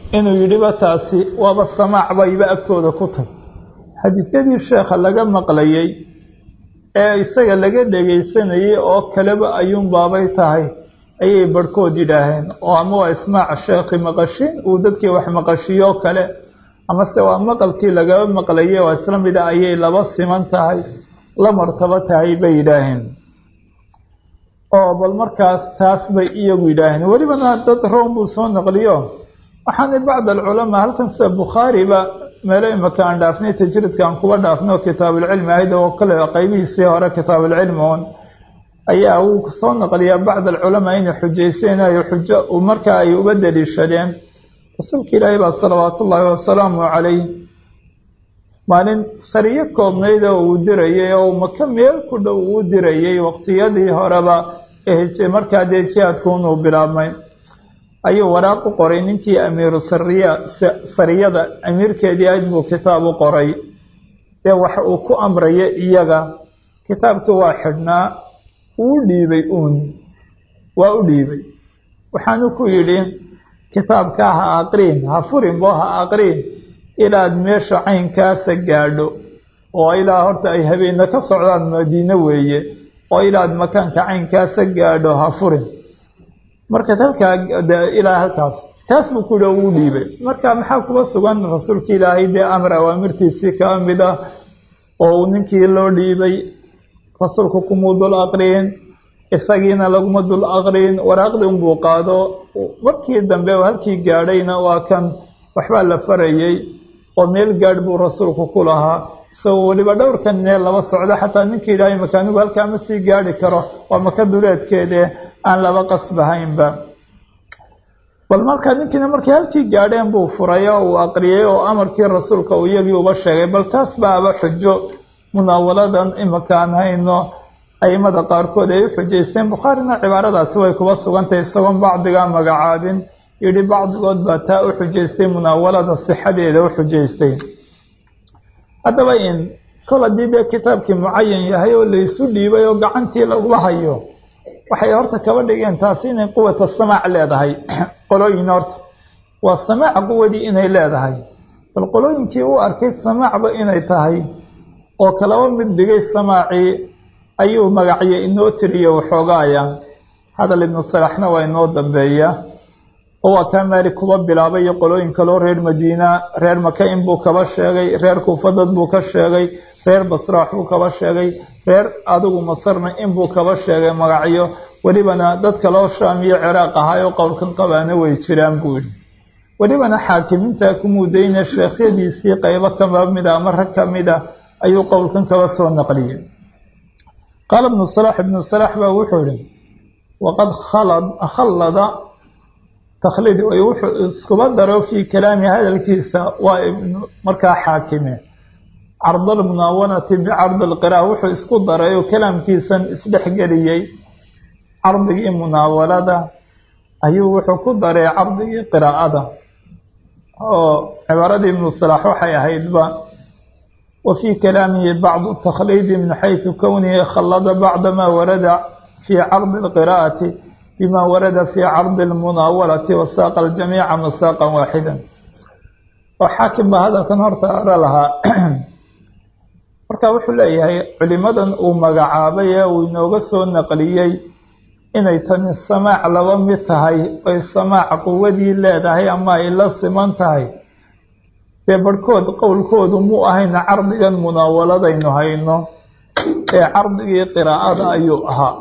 inuu yidhiba taasi waaba samaac bayba agtooda ku tag xadiisyadii sheekha laga maqlayey ee isaga laga dhegaysanayay oo kaleba ayuunbaabay tahay ayay barhkood yidhaaheen oo ama waa ismaac sheekhi maqashin uu dadkii wax maqashiyoo kale amase waa maqalkii lagaba maqlayay oo isla mida ayay laba siman tahay la martabo tahay bay yidhaaheen oo bal markaas taas bay iyagu yidhaaheen welibana dad room buu soo naqliyo waxaana bacd alculamaa halkan sida bukhaariba meelo imaka aan dhaafnay tajridka aan kuba dhaafno kitaabulcilmi ahayd oo kale qaybihiisii hore kitaabulcilmi un ayaa uu soo naqliyaa bacd alculamaa inay xujaysanayo xujo markaa ay uba daliishadeen rasuulka ilaahi baa salawaatu ullaahi wasalaamu calayh maalin sariyo koobnayd oo uu dirayay oo maka meel ku dhow uu dirayay waqtiyadii horeba ee markaa dee jihaadkuunuu bilaabmay ayuu waraaq u qoray ninkii amiiru sariya sariyada amiirkeedii ayd buu kitaab u qoray dee waxa uu ku amraya iyaga kitaabkii waa xidhnaa uu dhiibay uun waa u dhiibay waxaanu ku yidhi kitaabkaa ha aqriin ha furinbo ha aqriin ilaad meesha caynkaasa gaadho oo ilaa horta ay habeenna ka socdaan madiine weeye oo ilaad makaanka caynkaasa gaadho ha furin markaad halkaa ilaa halkaas taas buu ku yihi uu dhiibay marka maxaa kuba sugan rasuulka ilaahay dee amar awaamirtiisii kaa mid ah oo uu ninkii loo dhiibay rasuulku kumuu dul aqriin isagiina laguma dul aqriin waraaqdii unbuu qaado markii dambe halkii gaadhayna waa kan waxbaa la farayay oo meel gaadh buu rasuulku ku lahaa isagoo weliba dhowrkan meel laba socdo xataa ninkii ilaahay makaanigu halkaa ma sii gaadhi karo waa maka duleedkeede aan laba qasbahaynba bal markaa ninkiina markay halkii gaadheen buu furay oo uu aqriyay oo amarkii rasuulka uu iyagii uba sheegay bal taas baaba xujo munaawaladan imaka aan hayno aimada qaarkood ay u xujaysteen bukhaarina cibaaradaasi way kuba sugantahay isagoon bacdigaa magacaabin yidhi bacdigood baa taa u xujaystay munaawalada sixadeeda u xujaystay haddaba in kol haddii dee kitaabkii mucayan yahay oo laysu dhiibay oo gacantii lagula hayo waxay horta kaba dhigeen taasi inay quwata samaac leedahay qolooyin horta waa samaac quwadii inay leedahay bal qolooyinkii u arkay samaacba inay tahay oo kalaba mid dhigay samaacii ayuu magacyo inoo tiriyo waxoogaaya hadal ibnu salaxna waa inoo dambeeya oo waa kaa maalik kuba bilaabay iyo qolooyin kaloo reer madiina reer maka in buu kaba sheegay reer kuufadad buu ka sheegay reer basraax buu kaba sheegay reer adigu masarna inbuu kaba sheegay magacyo welibana dad kaloo shaam iyo ciraaq ahaayoo qowlkan qabaana way jiraan buu yidhi welibana xaakimiinta ku mudayna sheekhyadiisii qaybo kaba mida ama rag ka mida ayuu qowlkan kaba soo naqliyey qaala ibnu salaax ibnu salaax baa wuxuu yihi waqad khallada takhliid wuxuu iskuba daro fii kalaami hadalkiisa waa markaa xaakime carda almunaawanati bicardi alqiraa wuxuu isku daray oo kalaamkiisan isdhexgeliyey cardigii munaawalada ayuu wuxuu ku daray cardigii qiraa'ada oo cibaaradii ibnu salaax waxay ahaydba wa fii kalaamihi bacdu takhliidi min xaysu kownihi khallada bacda maa warada fii cardi alqiraa'ati bima warada fii cardi almunaawalati wasaaqa aljamiica masaaqan waaxidan oo xaakim baa hadalkan horta ara lahaa marka wuxuu leeyahay culimadan uu magacaabay ee uu inooga soo naqliyey inay tani samaac laba mid tahay oy samaac quwadii leedahay ama ay la siman tahay dee barhkood qowlkoodu muu ahayna cardigan munaawaladaynu hayno ee cardigii qiraa'ada ayuu ahaa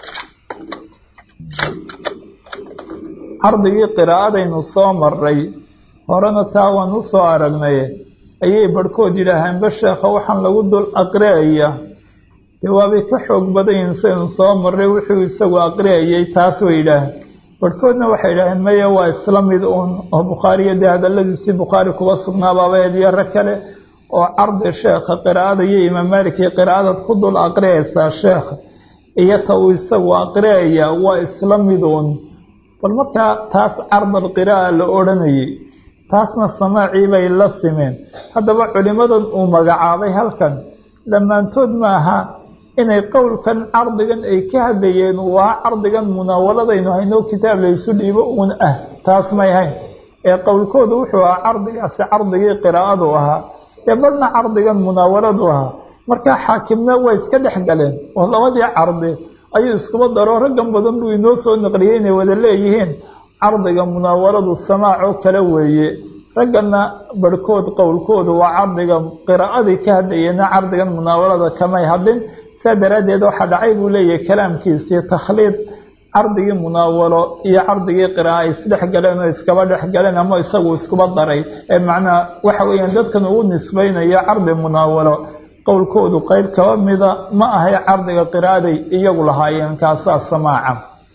cardigii qiraa'adaynu soo maray horena taa waan u soo aragnay ayay barhkood yidhaaheenba sheekha waxaan lagu dul aqri'aya dee waabay ka xoog badayin saynu soo marray wuxuu isagu aqri'ayay taas way yidhaaheen barhkoodna waxay yidhaaheen maya waa isla mid uun oo bukhaariyo dee hadalladiisii bukhaari kuba sugnaabaaba eedyo rag kale oo cardi sheekha qiraa'ada iyo imaam maalikii qiraa'adaad ku dul aqri'aysaa sheekha iyo ta uu isagu aqri'aya waa isla mid uun bal markaa taas cardal qiraa'a la odhanayay taasna samaacii bay la simeen haddaba culimmadan uu magacaabay halkan dhammaantood ma aha inay qowlkan cardigan ay ka hadlayeen uu ahaa cardigan munaawaladaynu hayno kitaab laysu dhiibo uun ah taas may hayn ee qowlkoodu wuxuu ahaa cardigaasi cardigii qiraa'adu ahaa ee barhna cardigan munaawaladu ahaa markaa xaakimna way iska dhex galeen oo labadii cardi ayuu iskuba daro raggan badan buu inoo soo naqliyey inay wada leeyihiin cardiga munaawaladu samaac oo kale weeye ragganna barhkood qowlkoodu waa cardiga qiraa'adii ka hadlayeenna cardigan munaawalada kamay hadlin saa daraaddeed waxaa dhacay buu leeyahay kalaamkiisii takhliid cardigii munaawalo iyo cardigii qira'a ay isdhex galeen oo iskaba dhex galeen ama isagu iskuba daray ee macnaa waxa weeyaan dadkan ugu nisbaynayo cardi munaawalo qowlkoodu qeyb kaba mida ma ahay cardiga qiraa'aday iyagu lahaayeen kaasaa samaaca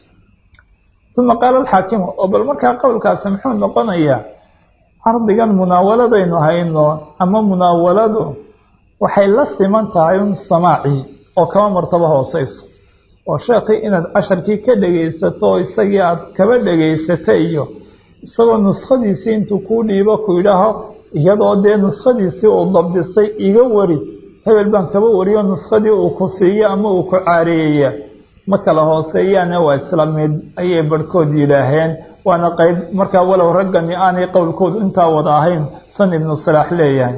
uma qaala alxaakimu oo bal markaa qowlkaasi muxuu noqonayaa cardigan munaawaladaynu hayno ama munaawaladu waxay la siman tahay un samaacii oo kaba martabo hooseyso oo sheekhii inaad casharkii ka dhegaysato oo isagii aad kaba dhegaysata iyo isagoo nuskhadiisii intuu kuu dhiibo ku yidhaaho iyadoo dee nuskhadiisii uu dabdistay iga wari hebel baan kaba wariyo nuskhadii uu ku siiyo ama uu ku caareeyaya ma kala hooseeyaane waa isla mid ayay barhkood yidhaaheen waana qeyb markaa walow raggani aanay qowlkoodu intaa wada ahayn san ibnu salaax leeyahay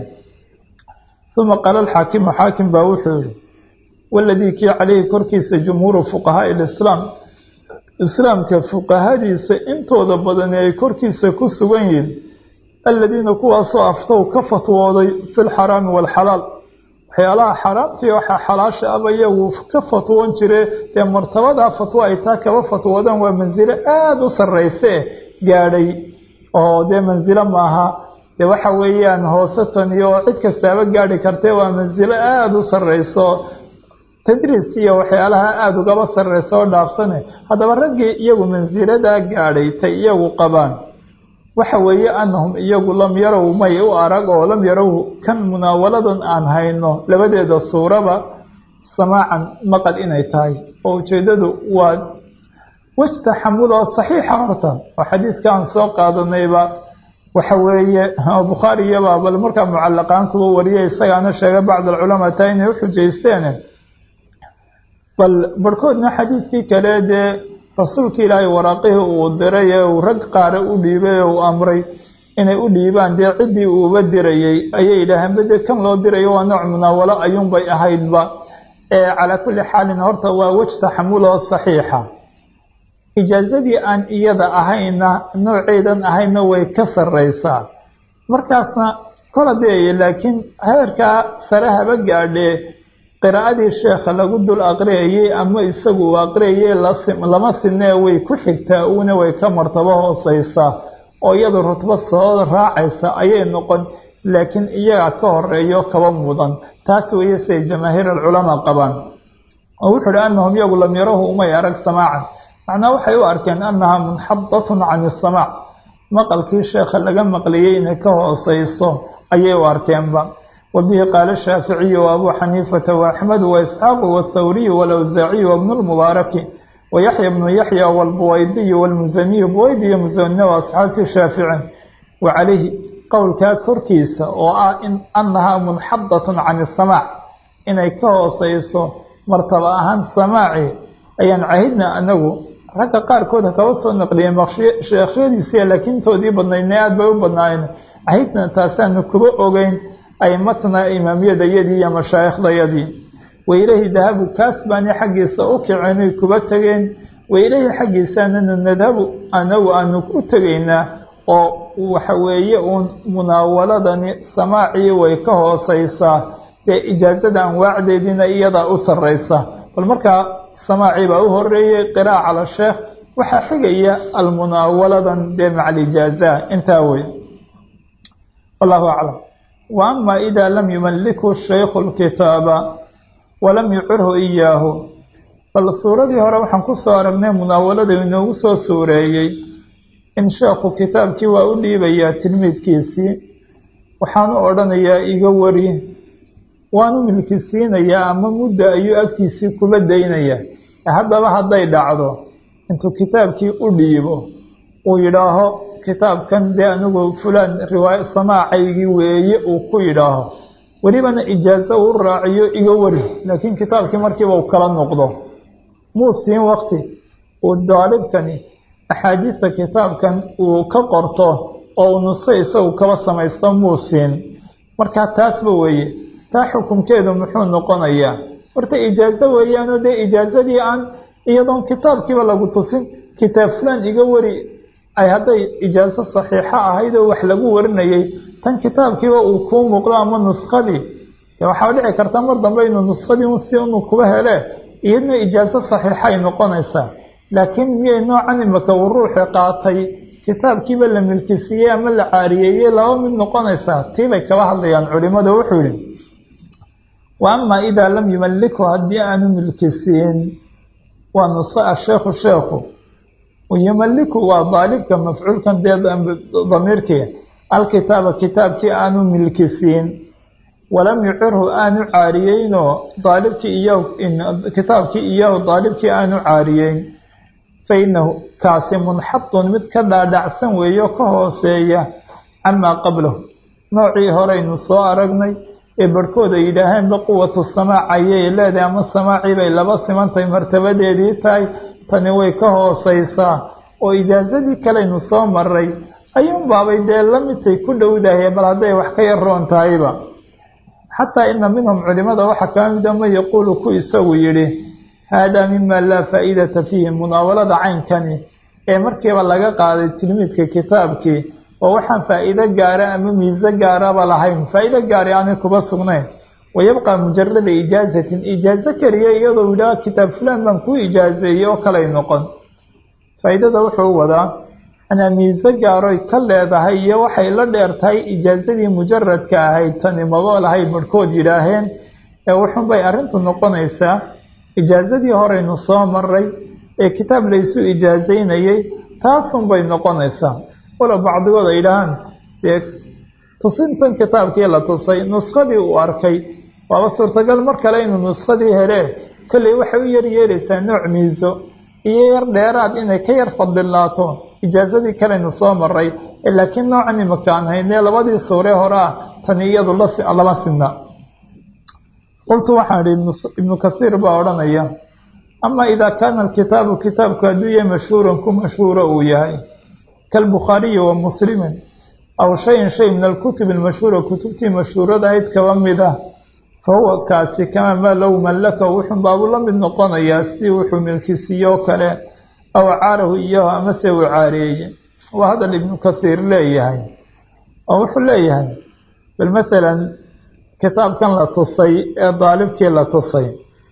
uma qaala alxaakimu xaakim baa wuxuu yihi waladii kii calayhi korkiisa jumhuuru fuqahaai lislaam islaamka fuqahadiisa intooda badani ay korkiisa ku sugan yihiin aladiina kuwaasoo aftow ka fatwooday fi lxaraami waalxalaal waxyaalaha xaraamtii waxaa xalaasha aba iyagu ka fatwoon jire dee martabadaa fatwo ay taa kaba fatwoodaan waa mansilo aada u sarrayse gaadhay oo dee mansilo maaha dee waxa weeyaan hoose tan iyo cid kastaaba gaadhi kartee waa mansilo aada u sarrayso tadriis iyo waxyaalaha aada ugaba sarreysa oo dhaafsane haddaba raggii iyagu mansiladaa gaadhay tay iyagu qabaan waxa weeye annahum iyagu lam yarow may u arag oo lam yarow kan munaawaladan aan hayno labadeeda suuraba samaacan maqal inay tahay oo ujeeddadu waa wej taxamul oo saxiixa horta oo xadiidka aan soo qaadanayba waxa weeye bukhaari iyabaa bal markaa mucallaqaan kuwa wariyay isagaana sheegay bacd alculamaa taa inay uxujaysteen bal barhkoodna xadiidkii kale dee rasuulka ilaahay waraaqihii uu diray ee uu rag qaare u dhiibay ee uu amray inay u dhiibaan dee ciddii uuba dirayey ayay yidhaaheen bade kan loo dirayo waa nooc munaawalo ayuunbay ahaydba ee calaa kulli xaalin horta waa wej taxamuloo saxiixa ijaazadii aan iyada ahayna nooceedan ahayna way ka sarraysaa markaasna kol haddee laakiin heerkaa sare haba gaadhee qiraa'adii sheekha lagu dul aqriyayey ama isagu uu aqriyayey lama sinee way ku xigtaa uuna way ka martabo hooseysaa oo iyadu rutbo soo raacaysa ayay noqon laakiin iyaga ka horeeyo kaba mudan taas weeye siay jamaahiir alculamaa qabaan oo wuxuu uhi annahum iyagu lam yarahu umay arag samaacan macnaa waxay u arkeen annahaa munxadatun can isamaac maqalkii sheekha laga maqliyey inay ka hooseyso ayay u arkeenba وبه قال الشhاaفiعي وأbو xنيiفة وأحمد وإسحاaq والthwري والأwزاaعي وبن المبارك ويحيى بن يحيى والبويدي والمزني بويدي مزن وأصxاabti شhاaفiعي وعaليه qowlkaa korkiisa oo ah أنahaa منxadaة can السماع inay ka hooseyso martaba ahaan samaaci ayaan cahidna anagu ragga qaarkood kaba soo naqliyeen sheekhyadiisiya laakiintoodii badnaydna aad bay u badnaayeen cahidna taasaanu kuba ogeyn aimatna imaamyadayadii iyo mashaaikhdayadii wailahi dahabu kaas baani xaggiisa u kicinay kuba tegeen wailahi xaggiisaananu nadhabu anagu aanu u tegaynaa oo waxa weeye uun munaawaladani samaacii way ka hooseysaa dee ijaazada anwaacdeediina iyadaa u sarreysa bal markaa samaacii baa u horeeyey qiraa'a cala sheekh waxaa xigaya almunaawaladan dee maca alijaaza intaa wey wallahu aclam wa ama ida lam yumallikhu shaykhu lkitaaba walam yucirhu iyaahu bal suuradii hore waxaan ku soo aragnay munaawalada inoogu soo suureeyey in sheekhu kitaabkii waa u dhiibayaa tilmiidkiisii waxaanu odhanayaa iga wari waanu milkisiinayaa ama mudda ayuu agtiisii kuba daynayaa haddaba hadday dhacdo intuu kitaabkii u dhiibo uu yidhaaho kitaabkan dee anigu fulaan riwaaya samaacaygii weeye uu ku yidhaaho welibana ijaazo uu raaciyo iga wari laakiin kitaabkii markiiba uu kala noqdo muu siin wakti uu daalibkani axaadiista kitaabkan uu ka qorto oo uu nusqo isagu kaba samaysto muu siin markaa taasba weeye taa xukunkeedu muxuu noqonayaa horta ijaazo weeyaanoo dee ijaazadii aan iyadoon kitaabkiiba lagu tusin kitaab fulaan iga wari ay hadday ijaazo saxiixo ahayd oo wax lagu warinayay tan kitaabkiiba uu kuu muuqdo ama nuskhadii waxaa dhici karta mar dambe inuu nuskhadii un si unu kuba hele iyadna ijaazo saxiixa ay noqonaysaa laakiin miyay noocan imaka uu ruuxi qaatay kitaabkiiba la milkisiiyey ama la caariyeeyey laba mid noqonaysaa tiibay kaba hadlayaan culimadu wuxuu yihi wa amaa idaa lam yumallikhu haddii aanu milkisiin waa nusqo asheekhu sheekhu yumalliku waa daalibka mafcuulkan dee damiirkii alkitaaba kitaabkii aanu milkisiin walam yucirhu aanu caariyeynoo daalibkii iyahu kitaabkii iyahu daalibkii aanu caariyeyn fa inahu kaasi munxadun mid ka dhaadhacsan weeyo ka hooseeya camaa qablahu noocii horeynu soo aragnay ee barhkood ay yidhaaheenba quwatu samaac ayay leedahay ama samaacii bay laba simantahay martabadeedii tahay tani way ka hooseysaa oo ijaazadii kaleynu soo maray ayuunbaabay dee lamidtay ku dhowdahay bal hadday wax ka yaroon tahayba xataa ina minhum culimada waxaa kaa mida man yaquulu ku isagu yidhi haadaa mima laa faa'iidata fiihi munaawalada caynkani ee markiiba laga qaaday tilmiidka kitaabkii oo waxaan faa'iido gaara ama miise gaaraba lahayn faa'iido gaari aanay kuba sugnayn wayabqaa mujarada ijaazatin ijaazo keliya iyadoo yidhaha kitaab fulaan baan kuu ijaazeeyey oo kalay noqon faa'iidada wuxuu wadaa anaa miise gaaroy ka leedahay iyo waxay la dheer tahay ijaazadii mujaradka ahayd tani maba lahay barhkood yidhaaheen ee wuxunbay arrintu noqonaysaa ijaazadii horeynu soo maray ee kitaab laysu ijaazaynayay taasunbay noqonaysaa walow bacdigood ay yidhaahaan dee tusintan kitaabkii la tusay nuskadii uu arkay waaba suurtagal mar kale inuu nuskadii helee kolley waxay u yar yeelaysaa nooc miiso iyo yar dheeraad inay ka yar fadilaato ijaazadii kaleynu soo maray laakiin noocan imaka aan haynee labadii suure hore ah tani iyadu lama sinna qultu waxaan idhi ibnu kasiir baa odhanaya ama idaa kaana alkitaabu kitaabku hadduu yahay mashhuuran ku mashhuuro uu yahay kalbukhaariyi wa muslimin aw shayin shay min alkutubi almashhuura kutubtii mashhuurada ahayd kaba mid ah fa huwa kaasi kamaa maa low mallaka wuxun baabuu la mid noqonayaa si wuxuu milkisiiyoo kale aw caarahu iyahu amase uu caareeye waa hadal ibnu kasiir leeyahay oo wuxuu leeyahay bal masalan kitaabkan la tusay ee daalibkii la tusay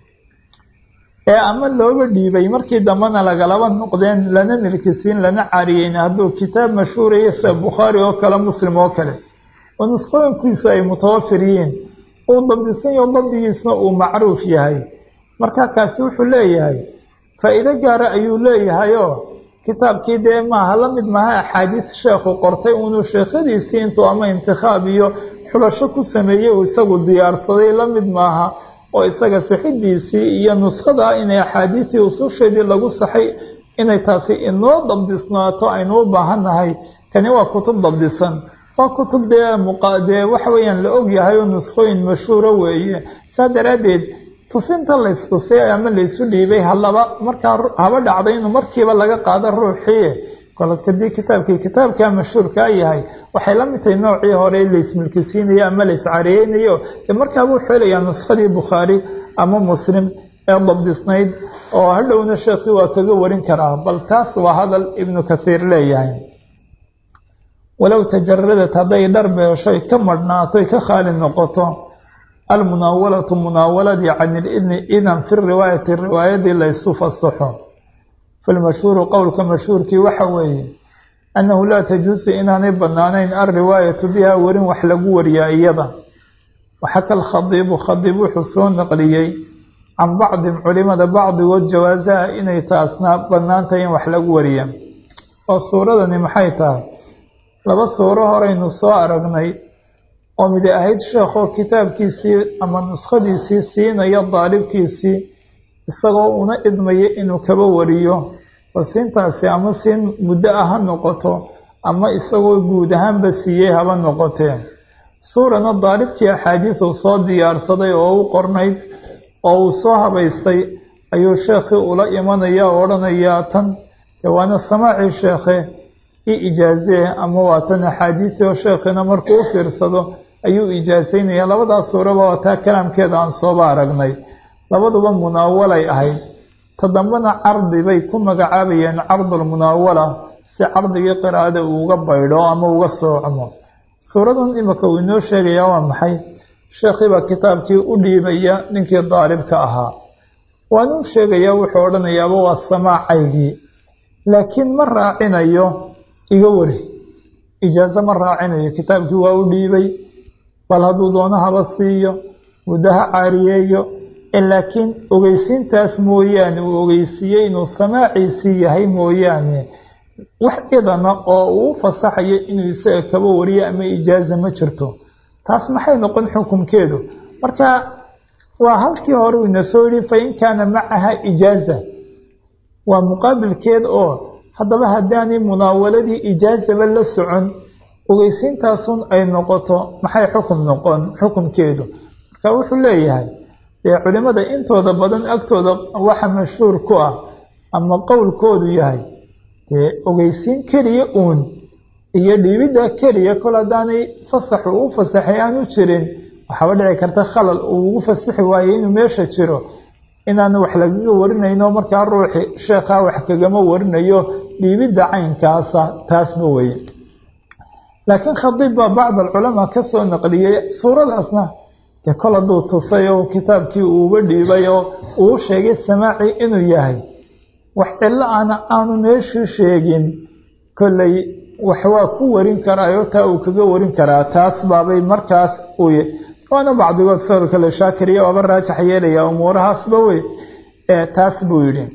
ee ama looga dhiibay markii dambena lagalaba noqdeen lana milkisiin lana caariyeyn hadduu kitaab mashhuuraya sida bukhaari oo kale muslim oo kale oo nusqooyinkiisu ay mutawafir yihiin uu dabdisan yaho dabdigiisna uu macruuf yahay markaa kaasi wuxuu leeyahay faa'iido gaara ayuu leeyahayoo kitaabkii dee maaha la mid maaha axaadiis sheekhu qortay uunuu sheekhadiisii intuu ama intikhaab iyo xulasho ku sameeyey uu isagu diyaarsaday la mid maaha oo isaga sixidiisii iyo nuskhada inay axaadiisii ususheedii lagu saxay inay taasi inoo dabdisnaato aynu u baahannahay kani waa kutub dabdisan waa kutub dee muqadee waxa weeyaan la ogyahay oo nuskhooyin mashhuuro weeye saa daraaddeed tusinta laystusay ama laysu dhiibay halaba markaa haba dhacday inuu markiiba laga qaado ruuxii kolkadii kitaabkii kitaabkaa mashhuurkaa yahay waxay la mid tahay noocii hore laysmilkisiinayo ama layscareynayo dee markaaba wuxuu helayaa nuskadii bukhaari ama muslim ee dabdisnayd oo hadhowna sheekhii waa kaga warin karaa bal taas waa hadal ibnu kasiir leeyahay walow tajaradat hadday dharbeeshoy ka madhnaatoy ka khaali noqoto almunaawalatu munaawaladii can ilidni idan fi riwaayati riwaayadii laysu fasaxo falmashhuuru qowlka mashhuurkii waxa weeye annahu laa tajuusu inaanay bannaanayn alriwaayatu biha werin wax lagu wariyaa iyada waxaka alkhadiibu khadiib wuxuu soo naqliyey can bacdin culimada bacdigood jawaasaha inay taasna bannaantahay in wax lagu wariya oo suuradani maxay tahay laba suuro horeynu soo aragnay oo mid ahayd sheekhoo kitaabkiisii ama nuskhadiisii siinayo daalibkiisii isagoo una idmaya inuu kaba wariyo bal siintaasi ama siin muddo ah ha noqoto ama isagoo guud ahaanba siiyey haba noqotee suurana daalibkii axaadiisuu soo diyaarsaday oo u qornayd oo uu soo habaystay ayuu sheekhii ula imanaya oo odhanayaa tan dee waana samaacii sheekhe i ijaazee ama waatan axaadiisi oo sheekhina markuu u fiirsado ayuu ijaasaynaya labadaas suuraba waa taa kalaamkeeda aan sooba aragnay labaduba munaawalay ahayd todambana cardi bay ku magacaabayeen cardulmunaawala si cardigii qiraa'ada uu uga baydho ama uga soocmo suuradan imika uu inoo sheegayaa waa maxay sheekhiibaa kitaabkii u dhiibaya ninkii daalibka ahaa waanuu sheegayaa wuxuu odhanayaaba waa samaacaygii laakiin ma raacinayo iga wari ijaaso ma raacinayo kitaabkii waa u dhiibay bal hadduu doono haba siiyo muddo ha caariyeeyo laakiin ogeysiintaas mooyaane uu ogeysiiyey inuu samaaciisii yahay mooyaane wax idana oo uu fasaxayo inuu isaga kaba wariyo ama ijaaza ma jirto taas maxay noqon xukunkeedu marka waa halkii hore uu ina soo yihi fain kaana macaha ijaaza waa muqaabilkeed oo haddaba haddaanay munaawaladii ijaazaba la socon ogeysiintaasun ay noqoto maxay xukum noqon xukumkeedu marka wuxuu leeyahay dee culimada intooda badan agtooda waxa mashhuur ku ah ama qowlkoodu yahay dee ogeysiin keliya uun iyo dhiibidda keliya kol haddaanay fasaxu u fasaxay aanu jirin waxaaba dhici karta khalal uu ugu fasaxi waayey inuu meesha jiro inaan wax lagaga warinayno markaa ruuxi sheekhaa wax kagama warinayo dhiibidda caynkaasa taasma weye laakiin khadiib baa bacd alculamaa ka soo naqliyey suuradaasna dee kol hadduu tusay oo kitaabkii uuba dhiibay oo uu sheegay samaaci inuu yahay wax cillo ana aanu meeshii sheegin kolley wax waa ku warin karaayo taa uu kaga warin karaa taas baabay markaas uy waana bacdigood sawir kale shaakiriya waaba raajax yeelaya umuurahaasba wey taas buu yidhi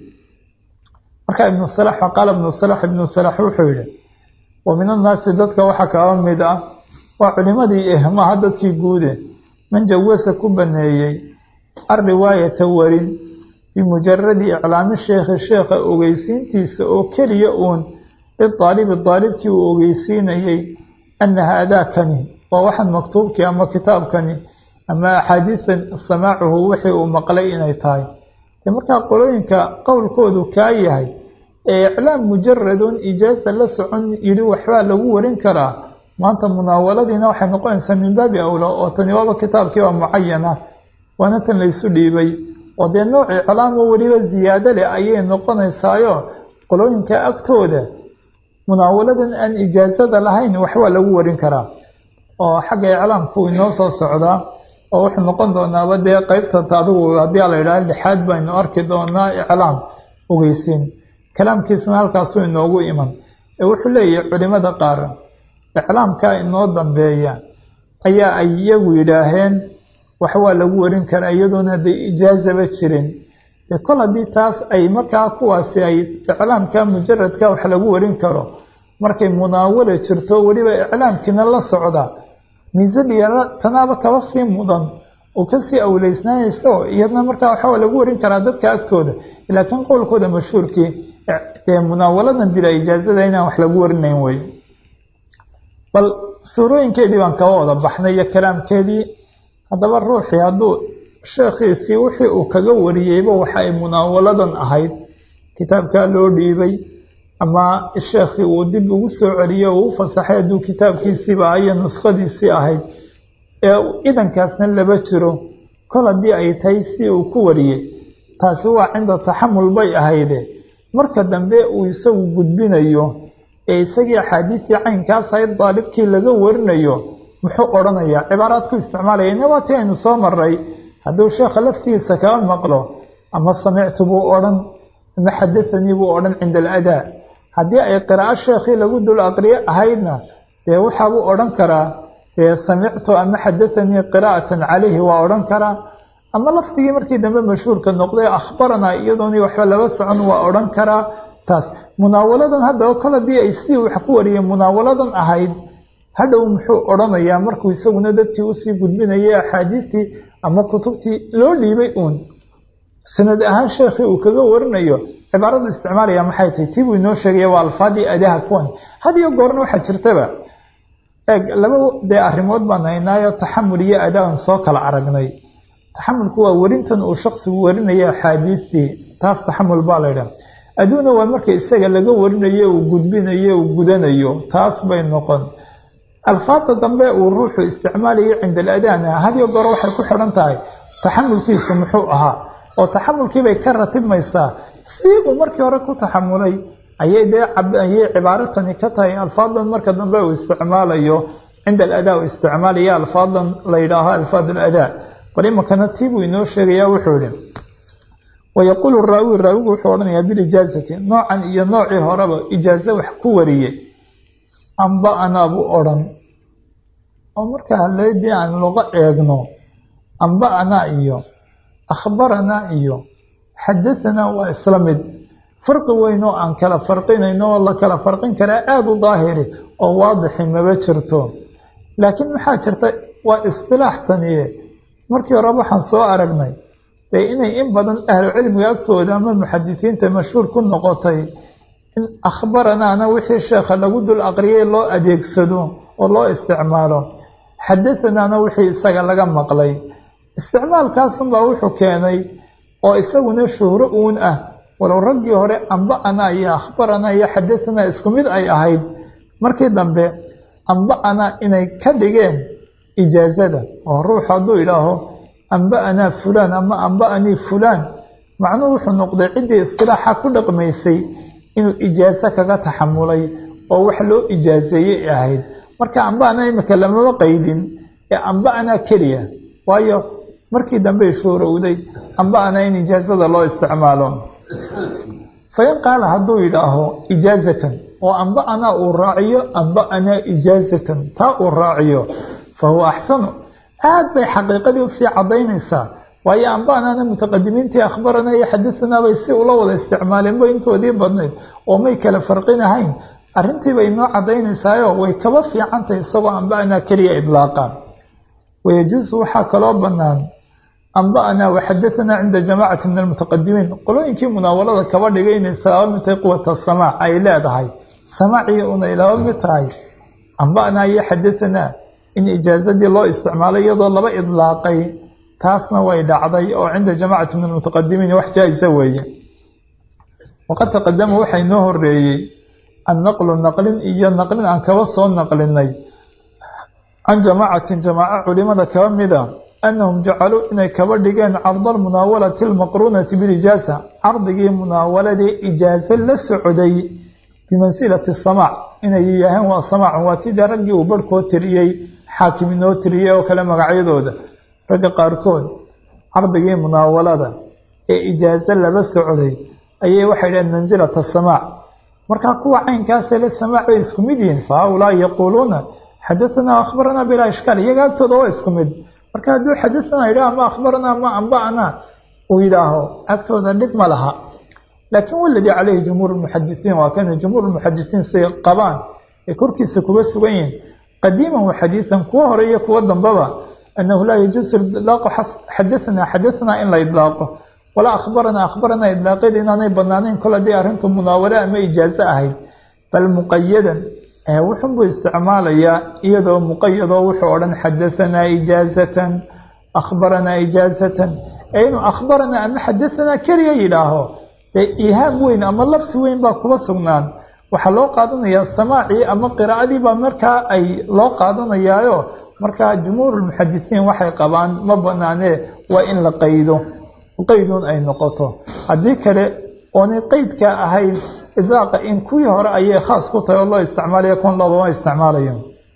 marka ibnu salax qaala ibnu salax ibnu salax wuxuu yidhi wa min annaasi dadka waxaa kaba mid ah waa culimadii ehmaha dadkii guude man jawasa ku baneeyey alriwaayata warin bimujaradi iclaami sheekhi sheekha ogeysiintiisa oo keliya uun lidaalibi daalibkii uu ogeysiinayey ana haadaakani waa waxaan maktuubkii ama kitaabkani ama axaadiisan samaacuhu wixii uu maqlay inay tahay de markaa qolooyinka qowlkoodu kaa yahay ee iclaam mujaradun ijaaza la socon yidhi waxbaa lagu warin karaa maanta munaawaladiina waxay noqonaysaa min baabi awla oo tani waaba kitaabkii waa mucayana waana tan laysu dhiibay oo dee nooc iclaam oo weliba ziyaado leh ayay noqonaysaayo qolooyinka agtooda munaawaladan aan ijaazada lahayn waxbaa lagu warin karaa oo xagga iclaamku inoo soo socdaa oo wuxuu noqon doonaaba dee qeybta adigu haddii la yidhaha lixaad baynu arki doonaa iclaam ogeysiin kalaamkiisna halkaasuu inoogu iman ee wuxuu leeyahay culimada qaar iclaamkaa inoo dambeeya ayaa ay iyagu yidhaaheen wax waa lagu warin karaa iyadoona hadday ijaazaba jirin dee kol haddii taas ay markaa kuwaasi ay iclaamka mujaradka wax lagu warin karo markay munaawala jirto weliba iclaamkiina la socda miisadiya tanaaba kaba sii mudan oo kasii awleysnaanayso iyadna markaa waxaa lagu warin karaa dadka agtooda laakiin qowlkooda mashhuurkii ee munaawaladan bila ijaazada inaan wax lagu warinayn wey bal suurooyinkeedii baan kaba wada baxnay iyo kalaamkeedii haddaba ruuxii hadduu sheekhiisii wixii uu kaga wariyeyba waxa ay munaawaladan ahayd kitaabkaa loo dhiibay ama sheekhii uu dib ugu soo celiyo uu u fasaxay hadduu kitaabkiisiiba iyo nuskhadiisii ahayd ee idankaasna laba jiro kol haddii ay tahay si uu ku wariyey taasi waa cinda taxamul bay ahayde marka dambe uu isagu gudbinayo ee isagii axaadiistii caynkaas ahayd daalibkii laga warinayo muxuu odhanayaa cibaaraad ku isticmaalaya ina waa tii aynu soo maray hadduu sheekha laftigiisa kaba maqlo ama samictu buu odhan ama xadathanii buu odhan cinda aladaa haddii ay qiraa'o sheekhii lagu dul aqriyo ahaydna dee waxaabuu odhan karaa dee samictu ama xadathanii qiraa'atan calayhi waa odhan karaa ama lafdigii markii dambe mashhuurka noqday akhbaranaa iyadoonii waxba laba socon waa odhan karaa taas munaawaladan haddaba kol haddii ay sidii wax ku wariyeen munaawaladan ahayd hadhow muxuu odhanayaa markuu isaguna dadkii usii gudbinayay axaadiistii ama kutubtii loo dhiibay uun sanad ahaan sheekhii uu kaga warinayo cibaaradu isticmaalaya maxay tahay tii buu inoo sheegaya waa alfaadii adaha kuwan had iyo goorna waxaa jirtaba eeg laba dee arrimood baan haynaayo taxamul iyo adaan soo kala aragnay taxamulku waa werintan uu shaksigu warinaya axaadiistii taas taxamul baa la ydhaha aduuna waa marka isaga laga warinayo uu gudbinayo uu gudanayo taas bay noqon alfaada dambe uu ruuxu isticmaalayo cinda aladana hadiyo goor waxay ku xidhan tahay taxamulkiisu muxuu ahaa oo taxamulkiibay ka ratibmaysaa si uu markii hore ku taxamulay ayay dee ayay cibaaratani ka tahay alfaadan marka dambe uu isticmaalayo cinda aladaa uu isticmaalaya alfaadan la yidhaaho alfaad aladaa bal imankana tii buu inoo sheegaya wuxuu yihi wayaquulu raawi raawigu wuxuu odhanayaa bilijaazati noocan iyo noocii horeba ijaazo wax ku wariyey amba-anaa buu odhan oo marka haleedii aan luqo eegno amba-anaa iyo akhbaranaa iyo xadahanaa waa isla mid farqi weyn oo aan kala farqinayno oo la kala farqin karaa aada u daahiri oo waadixi maba jirto laakiin maxaa jirta waa istilaax taniye markii hore waxaan soo aragnay dee inay in badan ahlu cilmiga agtooda ama muxadisiinta mashhuur ku noqotay in akhbaranaana wixii sheekha lagu dul aqriyay loo adeegsado oo loo isticmaalo xadathanaana wixii isaga laga maqlay isticmaalkaasunbaa wuxuu keenay oo isaguna shuhro uun ah walow raggii hore amba-anaa iyo akhbaranaa iyo xadahanaa isku mid ay ahayd markii dambe amba-anaa inay ka dhigeen ijaazada oo ruux hadduu idhaaho amba-anaa fulaan ama amba-anii fulaan macnuhu wuxuu noqday ciddii istilaaxa ku dhaqmaysay inuu ijaaso kaga taxamulay oo wax loo ijaazeeyey ahayd marka amba-anaa imika lamama qaydin ee amba-anaa keliya waayo markii dambey shuurowday amba-anaa in ijaazada loo isticmaalo fain qaala hadduu yidhaaho ijaazatan oo amba-anaa uu raaciyo amba-anaa ijaazatan taa uu raaciyo fa huwa axsanu aad bay xaqiiqadii usii caddaynaysaa waayo amba-anaana mutaqadimiintii akhbaranaa iyo xadahanaa bay si ula wada isticmaaleen bay intoodii badnayd oo may kala farqinahayn arrintiibay inoo caddaynaysaayoo way kaba fiicantahay isagoo amba-anaa keliya idlaaqaan wayajuusu waxaa kaloo bannaan amba-anaa waxadahanaa cinda jamaacati min almutaqadimiin qolooyinkii munaawalada kaba dhigay inay laba mid tahay quwata samaac ay leedahay samaacii unay laba mid tahay amba-anaa iyo xadahanaa in ijaazadii loo isticmaalay iyadoo laba idlaaqay taasna way dhacday oo cinda jamaacati min almutaqadimiin wax jaa-isa weeye waqad taqadama waxaa inoo horeeyey annaqlu naqlin iyo naqlin aan kaba soo naqlinay can jamaacatin jamaaco culimada kaba mida annahum jacaluu inay kaba dhigeen carda almunaawalati almaqruunati bilijaaza cardigii munaawaladii ijaazo la socday bimansilati samaac inay yidhaaheen waa samaac waa tidii raggii uu barhkoo tiriyey xaakim inoo tiriyey oo kale magacyadooda ragga qaarkood cardigii munaawalada ee ijaazo laba socday ayay waxay dhaheen mansilata samaac markaa kuwa caynkaasee la samaac bay isku mid yihiin fa haulaai yaquuluuna xadahanaa akhbaranaa bilaa ishkaal iyaga agtooda waa isku mid marka hadduu xadahanaa yidhaho ama akhbaranaa ama amba-anaa uu yidhaaho agtooda dhib ma laha laakiin waladii caleyhi jumhuur lmuxadisiin waa kana jumhuur lmuxadisiin say qabaan ay korkiisa kuga sugan yihiin qadiiman wa xadiidan kuwa hore iyo kuwa dambaba annahu laa yajuusu idlaaqu xadahanaa xadahanaa in la idlaaqo walaa akhbaranaa akhbaranaa idlaaqeed inaanay banaanayn kol haddii arrintu munaawale ama ijaazo ahayd bal muqayadan wuxunbuu isticmaalayaa iyadoo muqayadoo wuxuu odhan xadahanaa ijaazatan akhbaranaa ijaazatan ee inuu akhbaranaa ama xadahanaa keliya yidhaaho dee iihaam weyn ama labsi weyn baa kuba sugnaan waxaa loo qaadanayaa samaacii ama qiraa'adii baa markaa ay loo qaadanayaayo markaa jumhuurulmuxadisiin waxay qabaan ma banaanee waa in la qaydo qaydun ay noqoto haddii kale oonay qeydkaa ahayn idlaaqa in kuwii hore ayay khaas ku tahay oo loo isticmaalaya kun loobama isticmaalayo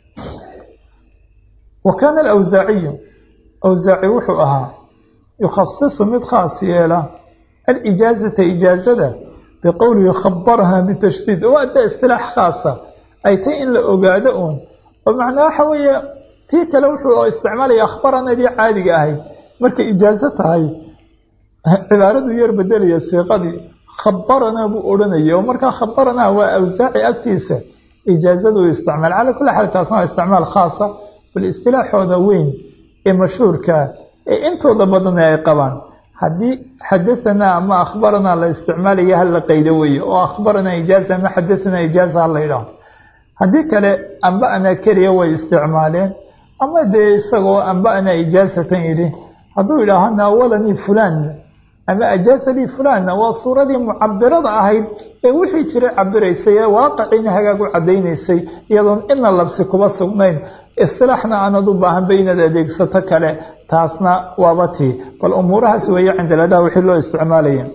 wa kaana alawsaaciyu awsaaci wuxuu ahaa yukhasisu mid khaas yeela alijaazata ijaazada biqowlihi khabaraha bitashdiid waa da istilaax khaasa ay tay in la ogaado uun oo macnaa waxa weeye tii kale wuxuu isticmaalaya akhbaranadii caadiga ahayd markay ijaazo tahay cibaaradu yar bedelaya siiqadii khabaranaa buu odhanaya oo markaa khabaranaa waa awsaaci agtiisa ijaazadu isticmaal calaa kulli xaal taasna waa isticmaal khaasa bal istilaaxooda weyn ee mashhuurka ee intooda badana ay qabaan haddii xadahanaa ama akhbaranaa la isticmaalaya hala qaydo weeye oo akhbaranaa ijaaza ama xadahanaa ijaaza hala yidhaaho haddii kale amba-anaa keliya way isticmaaleen ama dee isagoo amba-anaa ijaazatan yidhi hadduu yidhaaho naawalanii fulaan ama ajaaza lii fulanna waa suuradii mucabirada ahayd ee wixii jiray cabiraysay ee waaqiciina hagaag u caddaynaysay iyadoon ina labsi kuba sugnayn istilaaxna aanad u baahanba inaad adeegsato kale taasna waaba tii bal umuurahaas weeye cindaladaha wixii loo isticmaalaya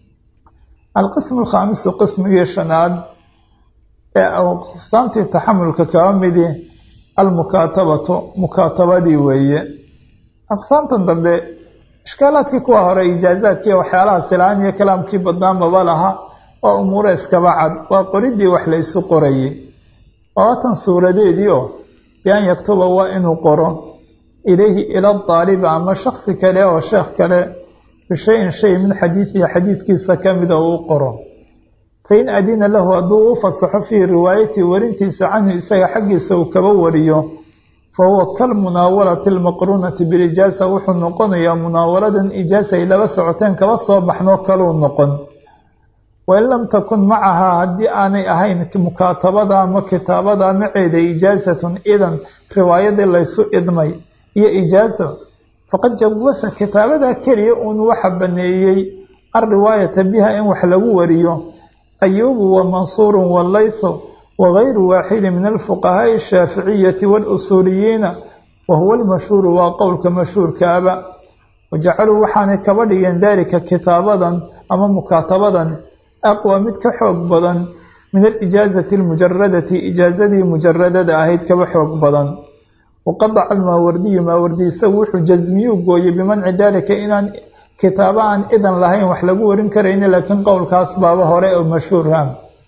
alqismu alkhaamisu qismigii shanaad ee aqsaamtii taxamulka kaba midi almukaatabatu mukaatabadii weeye aqsaamtan dambe ishkaalaadkii kuwa hore ijaazaadkii waxyaalaha silaan iyo kalaamkii badnaa maba laha waa umuuro iskaba cad waa qoridii wax la ysu qorayay waatan suuradeedii oo bian yaktuba waa inuu qoro ilayhi ila daalibi ama shaksi kale oo sheekh kale bishayin shay min xadiidihi xadiidkiisa kamida uu qoro fain adina lahu hadduu u fasaxo fii riwaayati warintiisa canhu isaga xaggiisa uu kaba wariyo fa huwa kalmunaawalati almaqruunati bilijaasa wuxuu noqonayaa munaawaladan ijaasa ay laba socoteen kaba soo baxnoo kaluu noqon wain lam takun macahaa haddii aanay ahayn mukaatabada ama kitaabada maceeda ijaasatun idan riwaayadii laysu idmay iyo ijaaso faqad jawasa kitaabadaa keliya uun waxa baneeyey alriwaayata biha in wax lagu wariyo ayuubu wa mansuurun walaythu wagayru waaxidi min alfuqahaa'i ashaaficiyati waalusuuliyiina wa huwa almashhuuru waa qowlka mashhuurkaaba wajacaluu waxaanay kaba dhigeen daalika kitaabadan ama mukaatabadan aqwa mid ka xoog badan min alijaazati almujaradati ijaazadii mujaradada ahayd kaba xoog badan waqadaca almaawardiyu maawardi isagu wuxuu jasmiyuu gooyey bimanci daalika inaan kitaabo aan idan lahayn wax lagu warin karayni laakiin qowlkaas baaba hore oo mashhuurha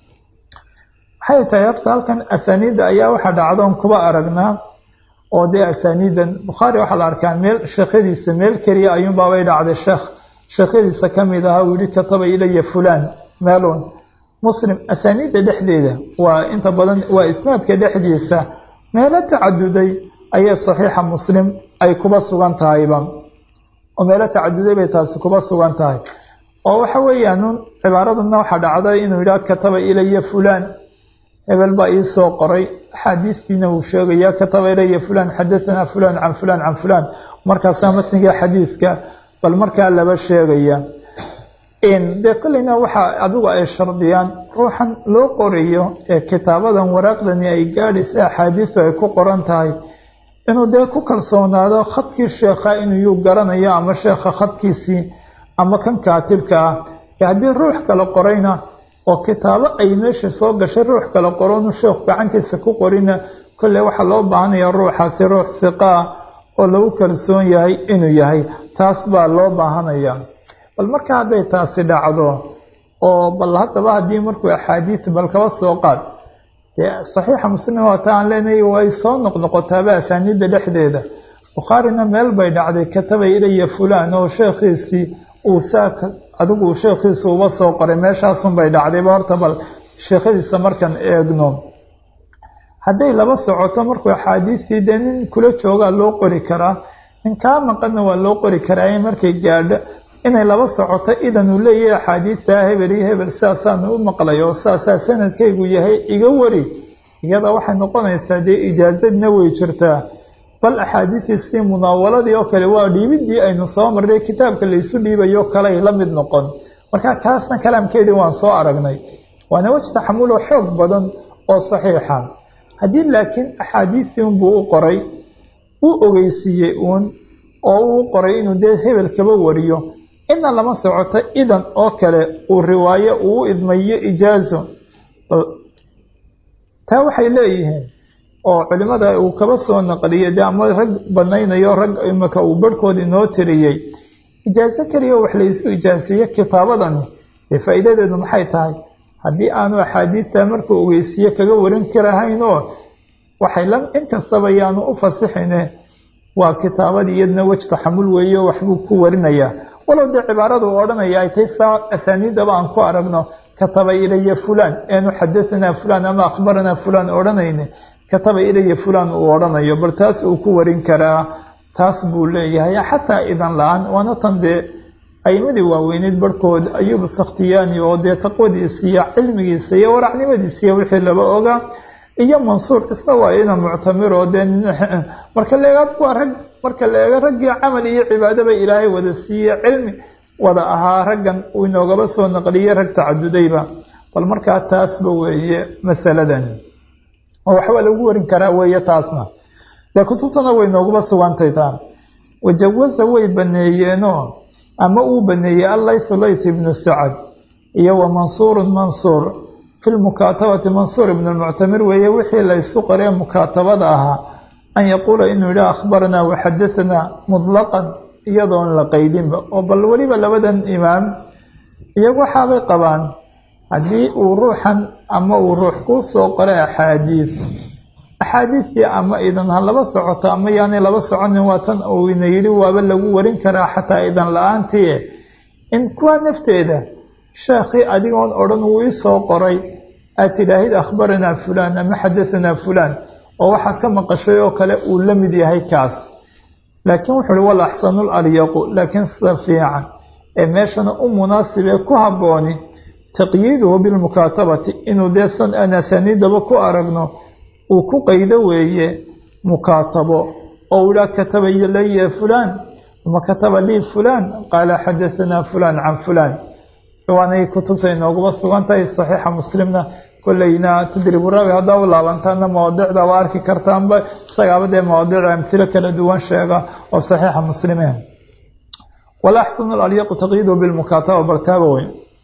maxay tahay horta halkan asaaniidda ayaa waxaa dhacdoon kuba aragnaa oo dee asaaniidan bukhaari waxaa la arkaa meel sheekhadiisa meel keliya ayuunbaabay dhacday sheekh sheekhadiisa ka mid ahaa uu yihi kataba ilaya fulaan meelun muslim asaaniidda dhexdeeda waa inta badan waa isnaadka dhexdiisa meelo tacaduday ayay saxiixa muslim ay kuba sugan tahayba oo meelo tacaduday bay taasi kuba sugan tahay oo waxa weeyaan cibaaraduna waxaa dhacday inuu yidhaha kataba ilaya fulaan hebel baa ii soo qoray axaadiistiina uu sheegaya kataba ilaya fulaan xadahanaa fulaan can fulaan can fulaan markaasaa matniga xadiidka bal markaa laba sheegaya dee kolleyna waxaa adigu ay shardiyaan ruuxan loo qorayo ee kitaabadan waraaqdani ay gaadhaysa axaadiistu ay ku qoran tahay inuu dee ku kalsoonaado khadkii sheekha inuu garanayo ama sheekha khadkiisii ama kan kaatibka ah ee haddii ruux kale qorayna oo kitaabo ay meesha soo gashay ruux kale qoronu sheekhu gacantiisa ku qorina kolley waxaa loo baahanaya ruuxaasi ruux hiqaa oo lagu kalsoon yahay inuu yahay taas baa loo baahanaya bal marka hadday taasi dhacdo oo bal haddaba haddii markuu axaadiid bal kaba soo qaad dee saxiixa muslim waata aan leenahay way soo noqnoqotaaba asaaniidda dhexdeeda bukhaarina meel bay dhacday kataba ilaya fulaan oo sheekhiisii uu saa adigu sheekhiisa uba soo qoray meeshaasun bay dhacdayba horta bal sheekhadiisa markaan eegno hadday laba socoto markuu axaadiistii dee nin kula joogaa loo qori karaa nin kaa maqanna waa loo qori karaa markay gaadho inay laba socoto idan uu leeyahay axaadiidtaa hebel iyo hebel sidaasaanu u maqlay oo sidaasaa sanadkaygu yahay iga wari iyada waxay noqonaysaa dee ijaazadna way jirtaa bal axaadiistiisii munaawaladii oo kale waa dhiibidii aynu soo marnay kitaabka laysu dhiibayo kaley la mid noqon marka kaasna kalaamkeedii waan soo aragnay waana wej taxamuloo xoog badan oo saxiixa haddii laakiin axaadiistii unbuu u qoray uu ogeysiiyey uun oo uu qoray inuu dee hebel kaba wariyo ina lama socoto idan oo kale uu riwaayo uu u idmayo ijaazo taa waxay leeyihiin oo culimada uu kaba soo naqliyay dee ama rag banaynayo rag imika uu barhkood inoo tiriyey ijaaso keliya wax laysu ijaaseeye kitaabadani dee faa'iidadeedu maxay tahay haddii aanu axaadiidta markuu ogeysiiye kaga warin karahayn oo waxay la inkastaba yaanu u fasixine waa kitaabadii iyadna wej taxamul weeye waxbuu ku warinayaa walow dee cibaaradu odhanaya ay tay saa asaaniidaba aan ku aragno kataba ilaya fulaan eenu xadahanaa fulaan ama akhbaranaa fulaan odhanayne kataba ilaya fulaan uu odhanayo bal taas uu ku warin karaa taas buu leeyahay xataa idan la-aan waana tan dee aymadii waaweyneyd barhkood ayuub sakhtiyaani oo dee taqwadiisa iyo cilmigiisa iyo waracnimadiisa iyo wixii laba ogaa iyo mansuur isna waa ina muctamir oo dee marka laeega waa rag marka la eego raggii camal iyo cibaadaba ilaahay wada siiye cilmi wada ahaa raggan uu inoogaba soo naqliyey rag tacadudayba bal markaa taasba weeye masaladan oo waxbaa lagu warin karaa weeye taasna dee kutubtana way nooguba sugantay taa wajawasa way baneeyeenoo ama uu baneeyey allaythu layth ibnu sacad iyo wa mansuurun mansuur fi lmukaatabati mansuur ibn lmuctamir weeye wixii laysu qoree mukaatabada ahaa an yaquula inuu yidhi akhbaranaa waxadahanaa mutlaqan iyadoon la qaydinba oo bal weliba labadan imaam iyagu waxaabay qabaan haddii uu ruuxan ama uu ruux kuu soo qoray axaadiis axaadiistii ama idan ha laba socoto ama yaanay laba soconin waa tan uu ina yidhi waaba lagu warin karaa xataa idan la-aantii in kuwa nafteeda sheekhii adigoon odhan uu ii soo qoray aad tidhaahid akhbaranaa fulaan ama xadahanaa fulaan oo waxaad ka maqashay oo kale uu la mid yahay kaas laakiin wuxuu uhi wal axsanul alyaqu laakiin sida fiican ee meeshana u munaasibee ku habbooni taqyiiduhu bilmukaatabati inuu dee san aan asaniidaba ku aragno uu ku qaydo weeye mukaatabo oo u idhaa kataba ilaya fulaan ama kataba lii fulaan qaala xadahanaa fulaan can fulaan waanay kutubta inooguba sugan tahay saxiixa muslimna kolleyna tadribu raawi haddaa u laabantaana mawaadicda waa arki kartaanba isagaaba dee mawaadic amtilo kala duwan sheega oo saxiixa muslimeen walaxsanu alyaqu taqyiiduhu bilmukaataba bartaaba weyn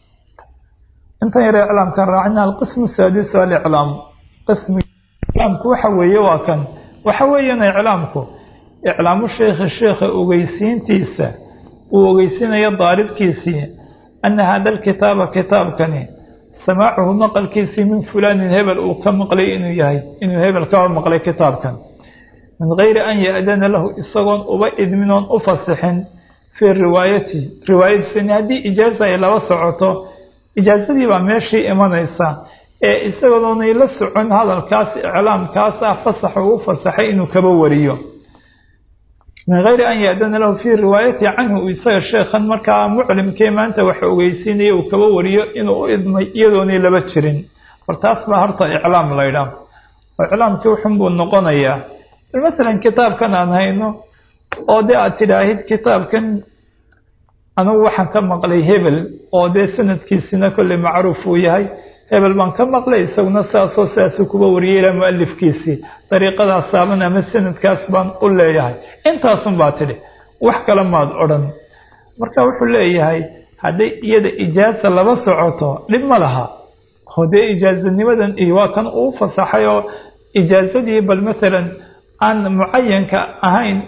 intan yare iclaamkan raacina alqismu saadisu aliclaam qismi iclaamku waxa weeye waa kan waxa weeyana iclaamku iclaamu sheikhi sheikha ogeysiintiisa uu ogeysiinayo daalibkiisii ana hada alkitaaba kitaabkani samaacuhu maqalkiisii min fulaanin hebel uu ka maqlay inuu yahay inuu hebel kaba maqlay kitaabkan min gayri an ya-dana lahu isagoon uba idminoon u fasixin fii riwaayati riwaayadiisani haddii ijaaza ay laba socoto ijaazadii baa meeshii imanaysa ee isagoonay la socon hadalkaas iclaamkaas ah fasax uu u fasaxay inuu kaba wariyo min gayri an ya-dana lahu fii riwaayati canhu isaga sheekhan markaa muclimkee maanta waxa ogeysiinaya uu kaba wariyo inuu u idmay iyadoonay laba jirin bal taas baa horta iclaam laydhaa oo iclaamkii wuxun buu noqonayaa masalan kitaabkan aan hayno oo dee aad tidhaahid kitaabkan anugu waxaan ka maqlay hebel oo dee sanadkiisina kolley macruuf uu yahay hebel baan ka maqlay isaguna sidaasoo sidaasuu kuba wariyay ilaa mualifkiisii dariiqadaas saaban ama sanadkaas baan u leeyahay intaasun baa tidhi wax kale maad odhan marka wuxuu leeyahay hadday iyada ijaaza laba socoto dhib ma laha oo dee ijaazanimadan iyo waa kan uu fasaxay oo ijaazadii bal matalan aan mucayanka ahayn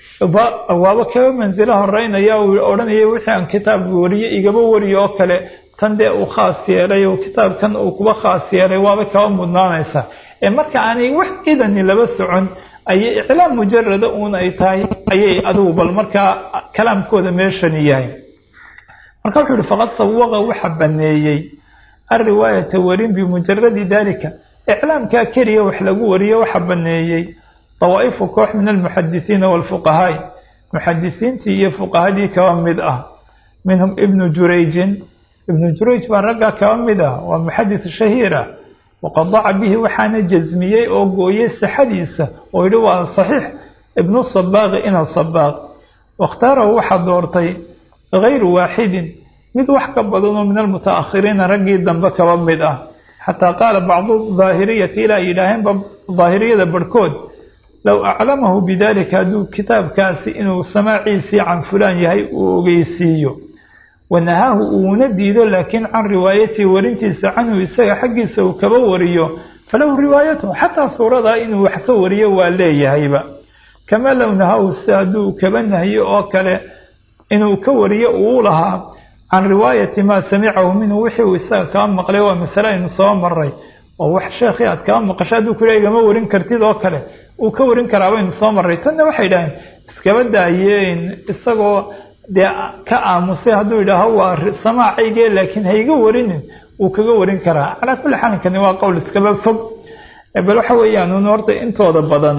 waaba kaba mansilo horeynaya uu odhanaya wixii aan kitaab wariye igaba wariyo oo kale tan dee uu khaas yeelay oo kitaabkan uu kuba khaas yeelay waaba kaba mudnaanaysa ee marka aanay wax idani laba socon ayay iclaam mujarada uun ay tahay ayay adigu bal markaa kalaamkooda meeshani yahay marka wuxuu yihi faqad sawaqa waxa baneeyey alriwaayata warin bimujaradi dalika iclaamkaa keliya wax lagu wariyo waxa baneeyey dawaa'ifu koox min almuxadisiina waalfuqahaai muxadisiintii iyo fuqahadii kaba mid ah minhum ibnu jurayjin ibnu jurayj baa raggaa kaba mid ah waa muxadis shahiir ah waqad daca bihi waxaana jasmiyey oo gooyey sixadiisa oo yidhi waa saxiix ibnu sabaaqi ina sabaaq wakhtaarahu waxaa doortay gayru waaxidin mid wax ka badanoo min almutaakhiriina raggii dambe kaba mid ah xataa qaala bacdu daahiriyati ilaa yidhaaheenba daahiriyada barhkood low aclamahu bidalika hadduu kitaabkaasi inuu samaaciisii can fulaan yahay uu ogeysiiyo wanahaahu uuna diido laakiin can riwaayatii warintiisa canhu isaga xaggiisa uu kaba wariyo falahu riwaayatuhu xataa suuradaa inuu wax ka wariyo waa leeyahayba kamaa low nahaahu sida hadduu kaba nahyo oo kale inuu ka wariyo uu lahaa can riwaayati maa samicahu minhu wixii uu isaga kaa maqlay waa masale aynu soo maray oo wax sheekhii aad kaa maqasho hadduu kula igama warin kartid oo kale uu ka warin karaa baynu soo maray tanna waxay idhaaheen iskaba daayeen isagoo dee ka aamusay hadduu yidhaaho waa samaacayge laakiin hayga warinin wuu kaga warin karaa calaa kulli xaalinkani waa qowl iskaba fog bal waxa weeyaan un horta intooda badan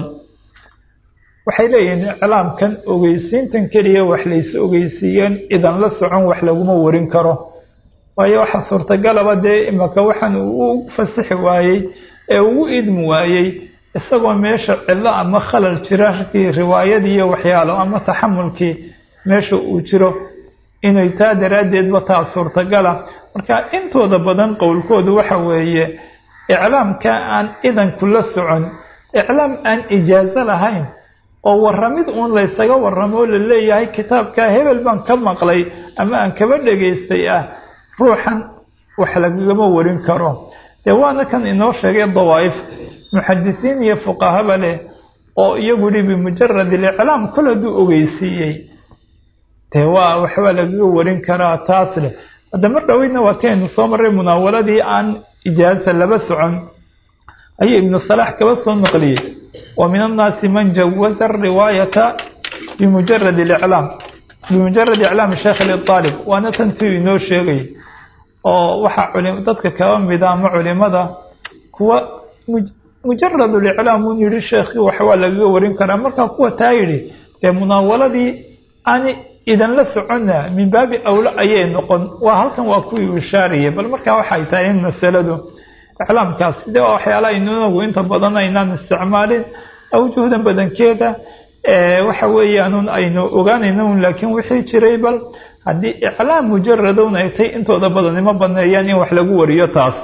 waxay leeyihiin iclaamkan ogeysiintan keliya wax lays ogeysiiyeen idan la socon wax laguma warin karo waayo waxa suurtagalaba dee imaka waxaan uu u fasixi waayey ee ugu idmi waayey isagoo meesha cillo ama khalal jira rkii riwaayadii iyo waxyaalo ama taxamulkii meesha uu jiro inay taa daraaddeedba taa suurtagala marka intooda badan qowlkoodu waxa weeye iclaamka aan idanku la socon iclaam aan ijaaso lahayn oo warramid uun laysaga warramo oo la leeyahay kitaabka hebel baan ka maqlay ama aan kaba dhegaystay ah ruuxan wax lagagama warin karo dee waana kan inoo sheegay dawaa'if muxadisiin iyo fuqahaba leh oo iyagu hi bimujarad iliclaam kol hadduu ogeysiiyey dee waa waxbaa lagaga warin karaa taas leh hadda mar dhaweydna waa ti aynu soo marray munaawaladii aan ijaasa laba socon ayuu ibnu salaax kaba soo naqliyey wa min annaasi man jawaza ariwaayata bimujarad iclaam bimujarad iclaam sheekh liaalib waana tan tiu inoo sheegay oo waxaa dadka kaba mida ama culimada kuwa mujarad liclaam un yihi sheekhi waxbaa lagaga warin karaa markaa kuwa taa yidhi dee munaawaladii aan idan la soconna min baabi awlo ayay noqon waa halkan waa kuwii ishaariyay bal markaa waxay tahay in masaladu iclaamkaas sidee waa waxyaalaha inagu inta badan aynaan isticmaalin awjuhdan badankeeda waxa weeyaanun aynu ogaanayna un laakiin wixii jiray bal haddii iclaam mujaradun ay tay intooda badan ima baneeyaan in wax lagu wariyo taas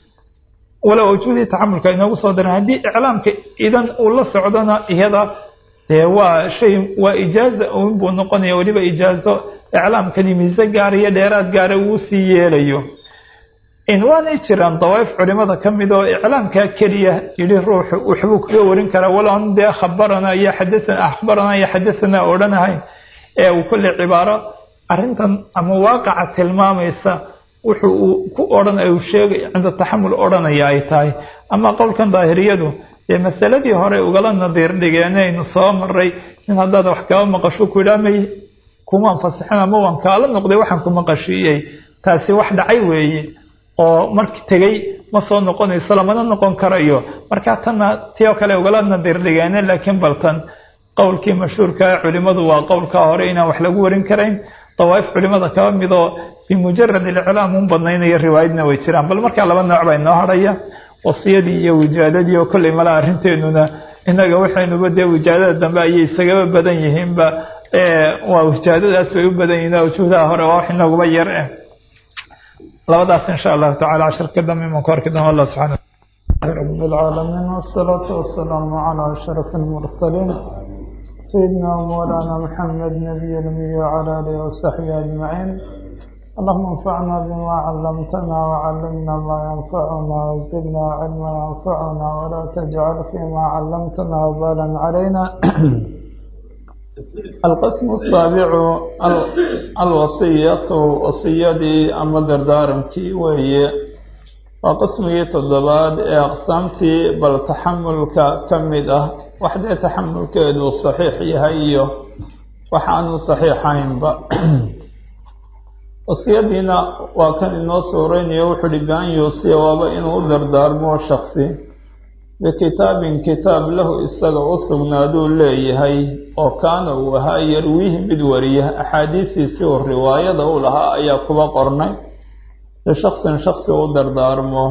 walow awjuhdii taxamulka inoogu soo daran haddii iclaamka idan uu la socdona iyada dee waa shay waa ijaaza un buu noqonaya weliba ijaazo iclaamkani miise gaar iyo dheeraad gaara uu sii yeelayo in waanay jiraan dawaa'if culimada ka mid oo iclaamkaa keliya yidhi ruuxu waxbuu kaga warin karaa waloon dee khabarana iyo xadaana akhbarana iyo xadathana odhanahay ee uu kolley cibaaro arrintan ama waaqaca tilmaamaysa wuxuu uu ku odhan uu sheegay cinda taxamul odhanaya ay tahay ama qowlkan daahiriyadu dee masaladii hore ugala nadiir dhigeenaynu soo maray in haddaad wax kaba maqasho ku yidhaa may kumaan fasixin ama waan kaala noqday waxaan ku maqashiiyey taasi wax dhacay weeye oo marki tegey ma soo noqonayso lamana noqon karayo markaa tanna tii oo kale ugala nadiir dhigeene laakiin baltan qowlkii mashhuurkaa culimadu waa qowlkaa hore inaan wax lagu warin karayn dawaa'if culimada kaba midoo bimujarad iliclaam un badnaynaya riwaayadna way jiraan bal markaa laba nooc baa inoo hadhaya wasiyadii iyo wijaadadii oo kolley mala arrinteenuna innaga waxaynuba dee wijaadada dambe ayay isagaba badan yihiinba waa wijaadadaas bay u badan yihiin awjuhdaha hore waa wax inaguba yar eh labadaas insha allahu tacala cashirka dambe iman ku arki doona allah subxana رب العالمين والصلاة والسلام على أشرف المرسلين سيدنا ومولانا محمد نبي الأمي وعلى آله وصحبه أجمعين اللهم انفعنا بما علمتنا وعلمنا ما ينفعنا وزدنا علما ينفعنا ولا تجعل فيما علمتنا وبالا علينا القسم السابع الوصية وصيدي أما دردارمكي وهي وقسمي تضباد أقسامتي بل تحملك كمدة وحدة تحملك إدو صحيح يهيو وحانو صحيحين بقى wasiyadiina waa kan inoo suureynayo wuxuu hi bi-an yuusiya waaba inuu u dardaarmoo shaksi bikitaabin kitaab lahu isaga u sugnaaduu leeyahay oo kaana uu ahaa yarwiihi mid wariya axaadiistiisii uu riwaayada u lahaa ayaa kuba qornay lishaksin shaksi u dardaarmo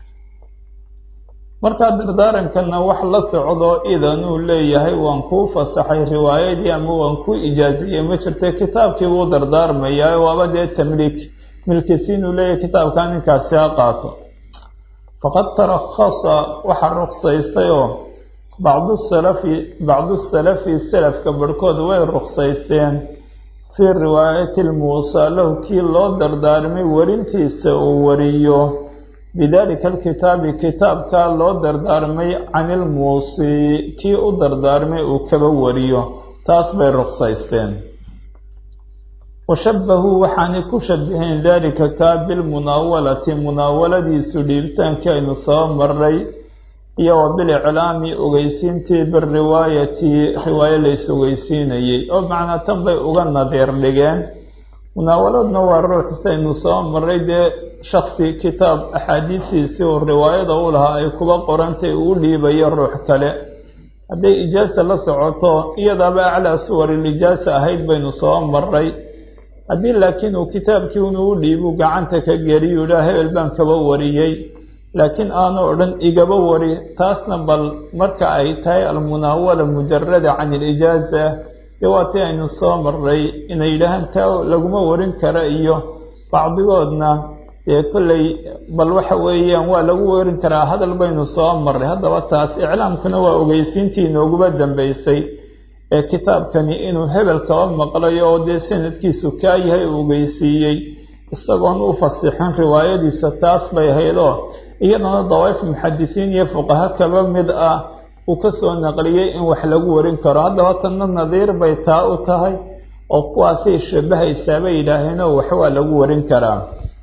markaa dardaarankanna wax la socdo idanuu leeyahay waan kuu fasaxay riwaayadii ama waan kuu ijaaziyey ma jirta kitaabkii buu dardaarmayaa waaba dee tamliik milkisiinuu leeyahay kitaabkaa ninkaasi ha qaato faqad tarakhasa waxaa ruksaystay oo bacdu salafi bacdu salafi salafka barhkood way ruksaysteen fii riwaayati lmuusaa lahu kii loo dardaarmay warintiisa uu wariyo bidalika alkitaabi kitaabkaa loo dardaarmay can ilmuusii kii u dardaarmay uu kaba wariyo taas bay ruqsaysteen washabahuu waxaanay ku shabaheen dalika kaa bilmunaawalati munaawaladiisu dhiibitaankii aynu soo maray iyo wa biliclaami ogeysiintii biriwaayati riwaayo lays ogeysiinayey oo macnaa tan bay uga nadiir dhigeen munaawaladna waa ruuxis aynu soo maray dee shaksi kitaab axaadiistiisii uu riwaayada u lahaa ay kuba qorantay uu dhiibayo ruux kale hadday ijaasa la socoto iyadaaba aclaa suwarilijaasa ahayd baynu soo maray haddii laakiin uu kitaabkii inuu u dhiibu gacanta ka geliyu idhaa hebel baan kaba wariyey laakiin aanu odhan igaba wari taasna bal marka ay tahay almunaawala mujarada can ilijaaza dee waa tii aynu soo marray inay yidhaahaan taa laguma warin kara iyo bacdigoodna dee kolley bal waxa weeyaan waa lagu warin karaa hadal baynu soo marray haddaba taas iclaamkuna waa ogeysiintii inooguba dambeysay ee kitaabkani inuu hebel kaba maqlayo oo dee sanadkiisu kaa yahay uu ogeysiiyey isagoon u fasixin riwaayadiisa taas bay ahaydoo iyadana dawaif muxadisiin iyo fuqaha kaba mid ah uu ka soo naqliyey in wax lagu warin karo haddaba tanna nadiir bay taa u tahay oo kuwaasay shabahaysaa bay yidhaaheenoo wax waa lagu warin karaa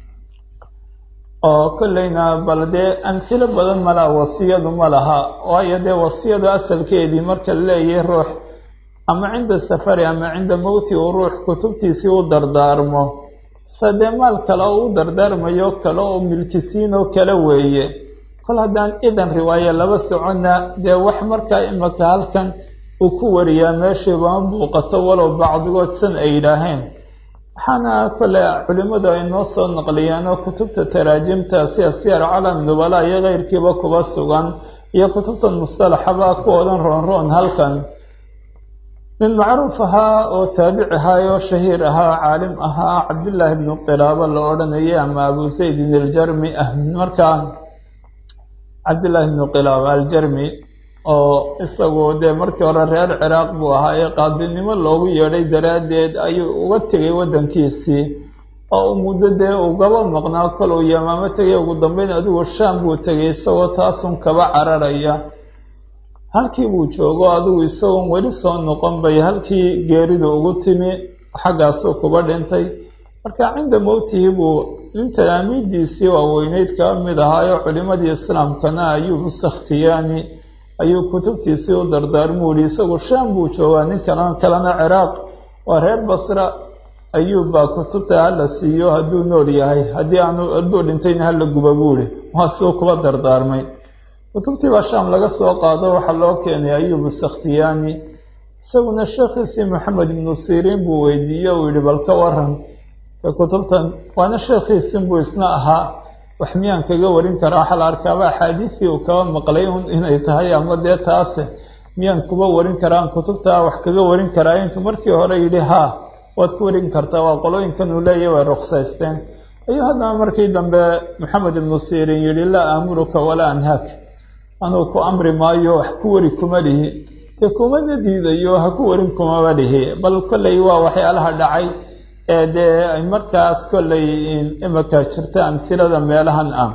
oo kolleyna bal dee amhilo badan malaha wasiyadu ma laha waayo dee wasiyadu asalkeedii marka la leeyahay ruux ama cinda safari ama cinda mowti uu ruux kutubtiisii u dardaarmo sadee maal kale oo u dardaarmayo kale oo milkisiin oo kale weeye kol haddaan idan riwaaye laba soconna dee wax markaa imaka halkan uu ku wariyaa meeshiibama buuqato walow bacdigood san ay yidhaaheen waxaana kole culimmadu ay noo soo naqliyeen oo kutubta taraajimta sida siyar calam nubala iyo keyrkiiba kuba sugan iyo kutubtan mustalaxaba kuwoodan roonroon halkan nin macruuf ahaa oo taabici ahaa oo shahiir ahaa caalim ahaa cabdillaahi bnu qilaabo la odhanayay ama abu saydin aljarmi ah markaa cabdillaahi bnu qilaabo aljarmi oo isagu dee markii hore reer ciraaq buu ahaa ee qaadinimo loogu yeedhay daraaddeed ayuu uga tegay waddankiisii oo uu muddo dee ugaba maqnaa kol uu yamaamo tegay ugu dambeyn adigu shaam buu tegay isagoo taasun kaba cararaya halkii buu joogo adigu isagoon weli soo noqon bay halkii geeridu ugu timi xaggaasuu kuba dhintay marka cinda mowtihi buu nin talaamiidiisii waaweyneyd kaba mid ahaayoo culimadii islaamkana ayubu sakhtiyaani ayuu kutubtiisii u dardaarmuu yihi isagu shaam buu joogaa nin kalan kalena ciraaq waa reer basra ayuubbaa kutubta hala siiyo hadduu nool yahay haddii aanu hadduu dhintayna hala guba buuhi waa suu kuba dardaarmay kutubtii baa shaam laga soo qaado waxaa loo keenay ayubu sakhtiyaani isaguna sheekhiisii maxamed ibnu siriin buu weydiiye uu yihi bal ka waran kutubtan waana sheekhiisin buu isna ahaa wax miyaan kaga warin karaa waxaa la arkaaba axaadiisii uu kaba maqlay inay tahay ama dee taase miyaan kuba warin karaan kutubtaa wax kaga warin karaa intuu markii hore yidhi haa waad ku warin kartaa waa qolooyinkan uu leeyahy way ruksaysteen ayuu haddana markii dambe maxamed ibnu siriin yihi laa aamuruka walaa anhaak anuu ku amri maayo wax ku wari kuma lihi dee kumana diidayo ha ku warin kumaba lihi bal kolley waa waxyaalaha dhacay ee dee markaas kolley imaka jirta amhilada meelahan ah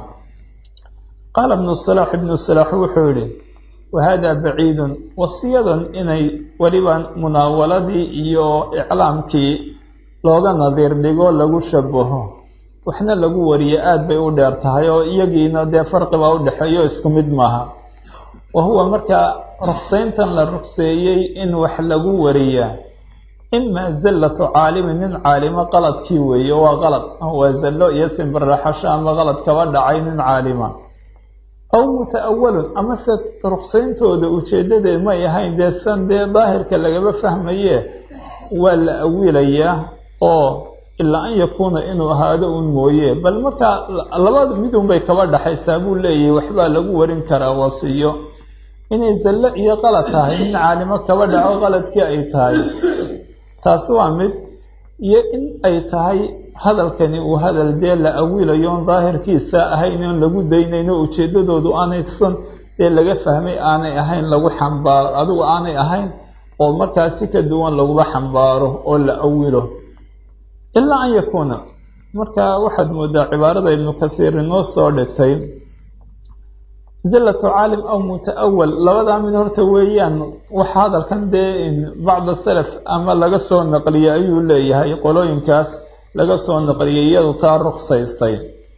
qaala ibnu salaax ibnu salaax wuxuu yihi wahada baciidun wasiyadan inay weliba munaawaladii iyo iclaamkii looga nadiir dhigo lagu shabaho waxna lagu wariye aada bay u dheer tahay oo iyagiina dee farqibaa u dhexeeyo isku mid maaha wa huwa markaa ruksayntan la rukseeyey in wax lagu wariyaa imaa zallatu caalimin nin caalimo qaladkii weeye waa qalad waa zallo iyo simbiraxasho ama qalad kaba dhacay nin caalima aw muta-awalun amase ruksayntooda ujeedadeed may ahayn dee san dee daahirka lagaba fahmaye waa la awilayaa oo ilaa an yakuuna inuu ahaado un mooye bal markaa labada midun bay kaba dhaxaysaa buu leeyahay waxbaa lagu warin karaa wasiyo inay zallo iyo qalad tahay nin caalimo kaba dhaco qaladkii ay tahay taasi waa mid iyo in ay tahay hadalkani uu hadal dee la awilayo on daahirkiisa ahayn oon lagu daynayno ujeedadoodu aanaysan dee laga fahmay aanay ahayn lagu xambaaro adigu aanay ahayn oo markaas si ka duwan laguba xambaaro oo la awilo ilaa an yakuuna marka waxaad moodaa cibaarada ibnu kasiir inoo soo dhigtay zallatu caalim aw muta-awal labadaa mid horta weeyaan waxa hadalkan dee bacda salaf ama laga soo naqliyey ayuu leeyahay qolooyinkaas laga soo naqliyay iyadu taa ruksaystay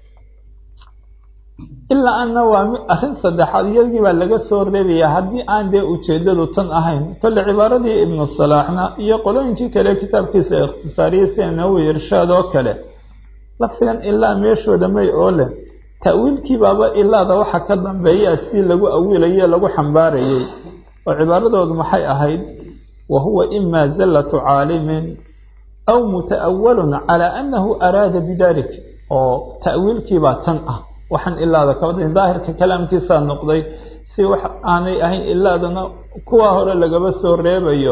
ilaa anna waa arrin saddexaad iyadii baa laga soo reebayaa haddii aan dee ujeedadu tan ahayn kolle cibaaradii ibnu salaaxna iyo qolooyinkii kale kitaabkiisa ikhtisaariyey sida nawowi irshaad oo kale lafdigan ilaa meeshooda may oo leh ta'wiilkii baaba ilaada waxa ka dambeeya si lagu awiilaye lagu xambaarayay oo cibaaradoodu maxay ahayd wa huwa imaa zallatu caalimin aw muta-awalun calaa annahu araada bidalik oo ta'wiilkiibaa tan ah waxaan ilaada kabadin daahirka kalaamkiisaa noqday si wax aanay ahayn ilaadana kuwa hore lagaba soo reebayo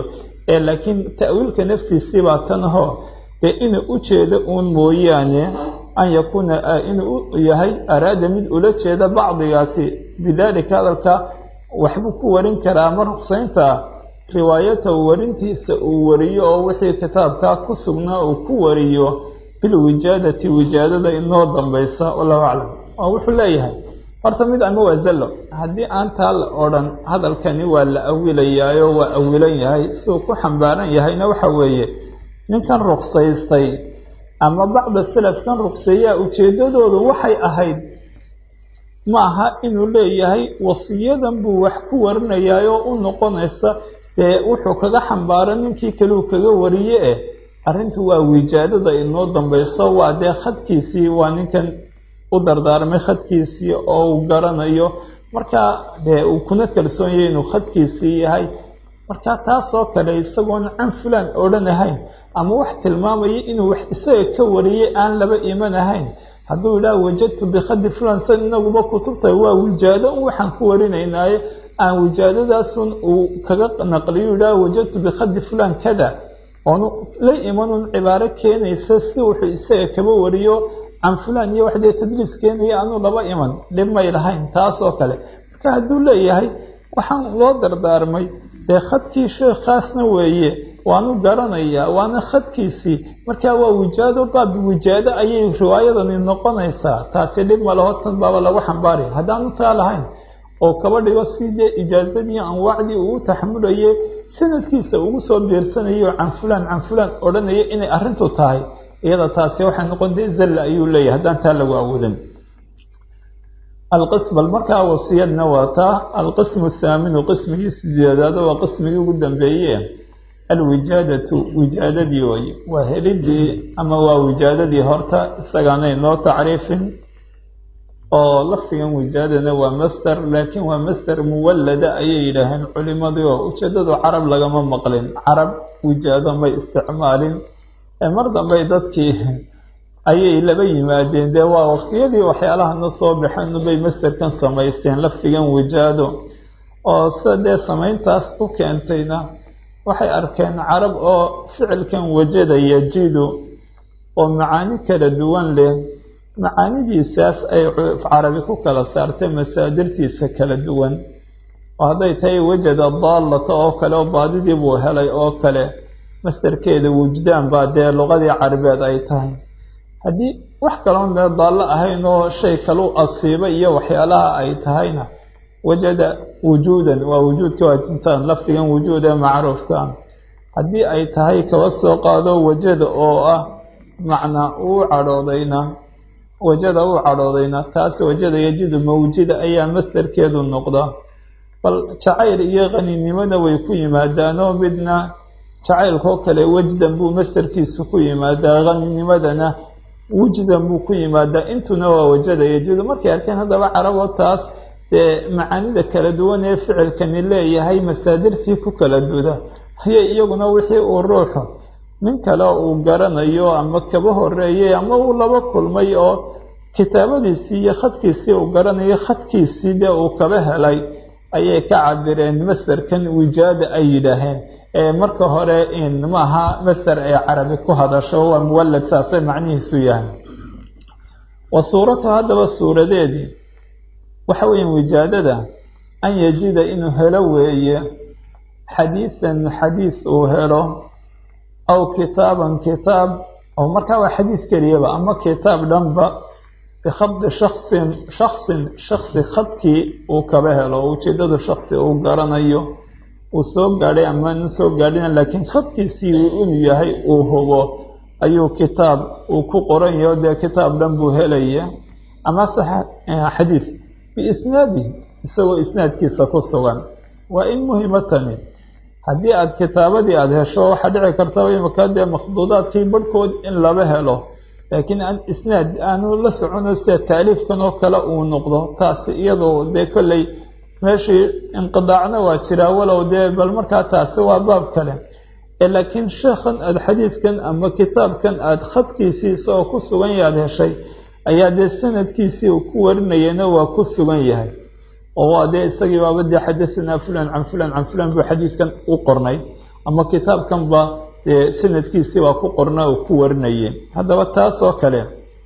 ee laakiin ta'wiilka naftiisii baa tan ahoo dee inuu u jeedo uun mooyaane an yakuuna inuu yahay araada mid ula jeeda bacdigaasi bidaalika hadalka waxbuu ku warin karaa ama ruqsaynta riwaayatahu warintiisa uu wariyo oo wixii kitaabkaa ku sugnaa uu ku wariyo bilwijaadati wijaadada inoo dambaysa wallahu aclam oo wuxuu leeyahay horta mid ama waa zallo haddii aan taa la odhan hadalkani waa la awilayaayo waa awilan yahay siduu ku xambaaran yahayna waxa weeye ninkan ruqsaystay ama bacda salafkan ruqseeyaa ujeeddadoodu waxay ahayd ma aha inuu leeyahay wasiyadan buu wax ku warinayaayoo u noqonaysa dee wuxuu kaga xambaara ninkii kaleu kaga wariye eh arrintu waa wijaadada inoo dambayso waa dee khadkiisii waa ninkan u dardaarmay khadkiisii oo uu garanayo markaa dee uu kuna kalsoon yahay inuu khadkiisii yahay marka taasoo kale isagoon can fulaan odhan ahayn ama wax tilmaamaya inuu wax isaga ka wariyay aan laba iman ahayn hadduu yidhaha wajadtu bikhadi fulan san inaguba kutubta waa wijaado un waxaan ku warinaynaaye aan wijaadadaasun uu kaga naqliyo yidhaha wajadtu bikhadi fulan kada oonu la imanun cibaaro keenaysa si wuxuu isaga kaba wariyo can fulaan iyo wax dee tadliis keenaya anuu laba iman dhib may lahayn taasoo kale marka hadduu leeyahay waxaan loo dardaarmay dee khadkii sheekhaasna weeye waanu garanayaa waana khadkiisii markaa waa wijaado baab wijaado ayay riwaayadani noqonaysaa taasi dhib ma laho tan baaba lagu xambaaraya haddaanu taa lahayn oo kaba dhigo si dee ijaazadii anwaacdii uu taxamulayay sanadkiisa ugu soo biirsanayo can fulaan can fulaan odhanaya inay arrintu tahay iyada taasi waxay noqon dee zalla ayuu leeyahay haddaan taa lagu awoodan alqism bal markaa wasiyadna waa taa alqismu athaaminu qismigii sideedaad waa qismigii ugu dambeeye alwijaadatu wijaadadii way waa helidii ama waa wijaadadii horta isagaanay noo tacriifin oo lafdigan wijaadana waa master laakiin waa master muwallada ayay yidhaaheen culimadii oo ujeedadu carab lagama maqlin carab wijaado may isticmaalin mar dambey dadkii ayay laba yimaadeen dee waa waqtiyadii waxyaalahana soo baxeen bay masterkan samaysteen lafdigan wijaado oo sida dee samayntaas u keentayna waxay arkeen carab oo ficilkan wajada yajidu oo macaani kala duwan leh macaanidiisaas ay carabi ku kala saartay masaadirtiisa kala duwan oo hadday tahay wajada daallata oo kale oo baadidii buu helay oo kale mastarkeeda wujdaan baa dee luqadii carabeed ay tahay haddii wax kaloon mee daallo ahayn oo shay kalu asiiba iyo waxyaalaha ay tahayna wajada wujuudan waa wujuudka waa tintaan lafdigan wujuud ee macruufka haddii ay tahay kaba soo qaado wajada oo ah macnaa uu cadhoodayna wajada uu cadhoodayna taas wajada yajidu mawjida ayaa masdarkeedu noqda bal jacayl iyo qaninimona way ku yimaadaanoo midna jacaylkoo kale wajdan buu masdarkiisu ku yimaadaa qaninimadana wujdan buu ku yimaadaa intuna waa wajada yajidu markay arkeen haddaba carabo taas dee macaanida kala duwan ee ficilkani leeyahay masaadirtii ku kala duda hayay iyaguna wixii uu ruuxu nin kale uu garanayo ama kaba horeeyey ama uu laba kulmay oo kitaabadiisii iyo khadkiisii uu garanayo khadkiisii dee uu kaba helay ayay ka cabireen masderkan wijaada ay yidhaaheen ee marka hore maaha masder ay carabi ku hadasho waa muwallad saasay macnihiisu yahay wa suuratu haddaba suuradeedii waxa weeye wijaadada an yajida inuu helo weeye xadiidan xadiid uu helo aw kitaaban kitaab oo markaa waa xadiid keliyaba ama kitaab dhanba bikhadi shaksin shaksin shaksi khadkii uu kaba helo oo ujeedadu shaksi uu garanayo uu soo gaadhay amaanu soo gaadhina laakiin khadkiisii inuu yahay uu hubo ayuu kitaab uu ku qoran yaho dee kitaab dhan buu helaya ama xadiid biisnaadihi isagoo isnaadkiisa ku sugan waa in muhima tani haddii aada kitaabadii aada hesho waxaa dhici kartaba imaka dee makhduudaadkii barhkood in laba helo laakiin aan isnaad aanu la socono sida taaliifkan oo kale uu noqdo taasi iyadoo dee kolley meeshii inqidaacna waa jiraa walow dee bal markaa taasi waa baab kale laakiin sheekhan aada xadiidkan ama kitaabkan aada khadkiisii isagoo ku sugan yaad heshay ayaa dee sanadkiisii uu ku warinayana waa ku sugan yahay oo waa dee isagii baaba dee xadahanaa fulan can fulan can fulan buu xadiidkan u qornay ama kitaabkanba dee sanadkiisii baa ku qorna uu ku warinayay haddaba taas oo kale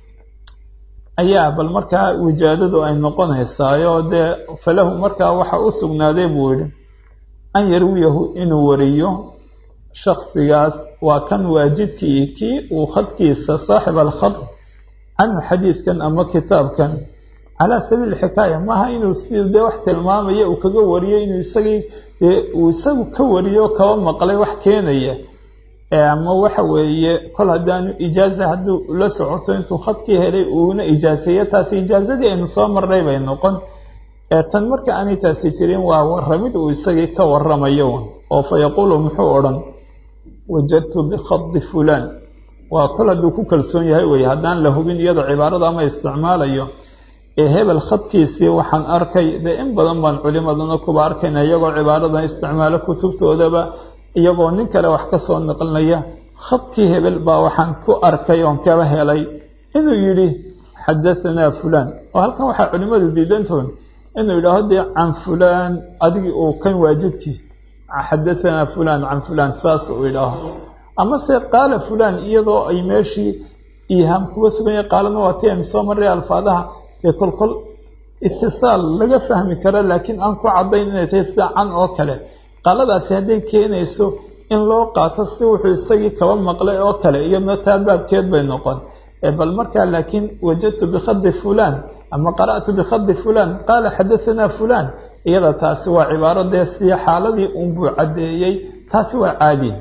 ayaa bal markaa wijaadadu ay noqonaysaayo dee falahu markaa waxa u sugnaaday buu yihi an yarwiyahu inuu wariyo shaksigaas waa kan waajidkii kii uu khadkiisa saaxib alkhad canhu xadiidkan ama kitaabkan calaa sabiili xikaaya maaha inuu si dee wax tilmaamaya uu kaga wariyo inuu isagii dee uu isagu ka wariyo kaba maqlay wax keenaya ama waxa weeye kol haddaanu ijaaza hadduu la socoto intuu khadkii helay uuna ijaaseeyo taasi ijaazadii aynu soo marnay bay noqon tan marka aanay taasi jirin waa waramid uu isagii ka waramayo oo fa yaquulu muxuu odhan wajadtu bikhadi fulaan waa kol hadduu ku kalsoon yahay weye haddaan la hubin iyadoo cibaarada ama isticmaalayo ee hebel khadkiisii waxaan arkay dee in badan baan culimadana kuba arkayna iyagoo cibaaradan isticmaalo kutubtoodaba iyagoo nin kale wax ka soo naqlinaya khadkii hebel baa waxaan ku arkay oon kaba helay inuu yidhi xadahanaa fulaan oo halkan waxaa culimmadu diidantoon inuu yidhaaho dee can fulaan adigii uu kan waajibkii xadahanaa fulaan can fulaan saas uu yidhaaho amase qaala fulaan iyadoo ay meeshii iihaam kuba sugan yahay qaalana waa ti aynu soo marray alfaadaha dee kolkol itisaal laga fahmi karo laakiin aan ku caddayn inay tahay sida can oo kale qaaladaasi hadday keenayso in loo qaato si wuxuu isagii kaba maqlay oo kale iyadna taa baabkeed bay noqon bal markaa laakiin wajadtu bikhadi fulaan ama qara'tu bikhadi fulaan qaala xadahanaa fulaan iyada taasi waa cibaaro dee si xaaladii unbuu caddeeyey taasi waa caadi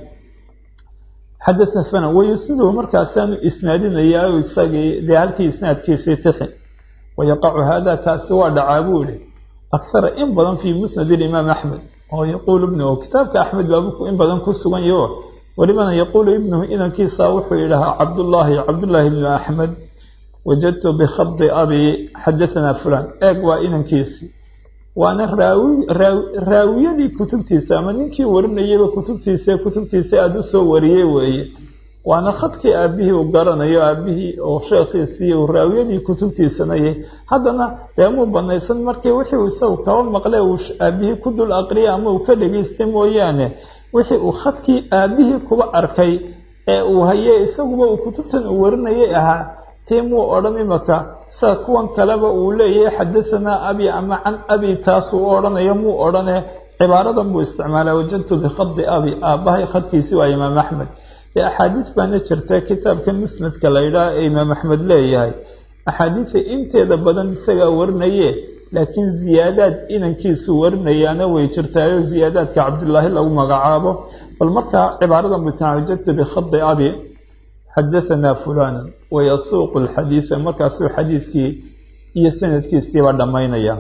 xadaa fulan wayusniduhu markaasaanu isnaadinayaa isagii dee halkii isnaadkiisii tixi wayaqacu hada kaasi waa dhacaa buu ihi akhara in badan fii musnad ilimaam axmed oo yaquulu ibnuhu kitaabka axmed baabuku in badan ku sugan yaho welibana yaquulu ibnuhu inankiisa wuxuu yidhahaa cabdullaahi cabdullaahi ibnu axmed wajadtu bikhadi abi xadahanaa fulaan eeg waa inankiisii waana raawi raawiyadii kutubtiisa ama ninkii warinayayba kutubtiisa kutubtiisa aada u soo wariyey weeye waana khadkii aabihii uu garanayo aabihii oo sheekhiisii uu raawiyadii kutubtiisanayay haddana deemuu banaysan markii wixii uu isagu kaba maqle uu aabihii ku dul aqriyay ama uu ka dhegaystay mooyaane wixii uu khadkii aabihii kuba arkay ee uu hayey isaguba uu kutubtan uu warinayay ahaa tii muu odhan imaka sida kuwan kaleba uu leeyahay xadahanaa abi ama can abi taasuu u odhanayo muu odhane cibaaradan buu isticmaalaa wajadtu bikhadi abi aabbahay khadkiisii waa imaam axmed dee axaadiis baana jirta kitaabka musnadka la yidhaah ee imaam axmed leeyahay axaadiisa inteeda badan isagaa warinaye laakiin ziyaadaad inankiisu warinayaana way jirtaayo ziyaadaadka cabdullaahi lagu magacaabo bal markaa cibaaradan buu isticmaala wajadtu bikhadi abi xadahanaa fulana wayasuuqu lxadiida markaasuu xadiidkii iyo sanadkiisiiba dhammaynaya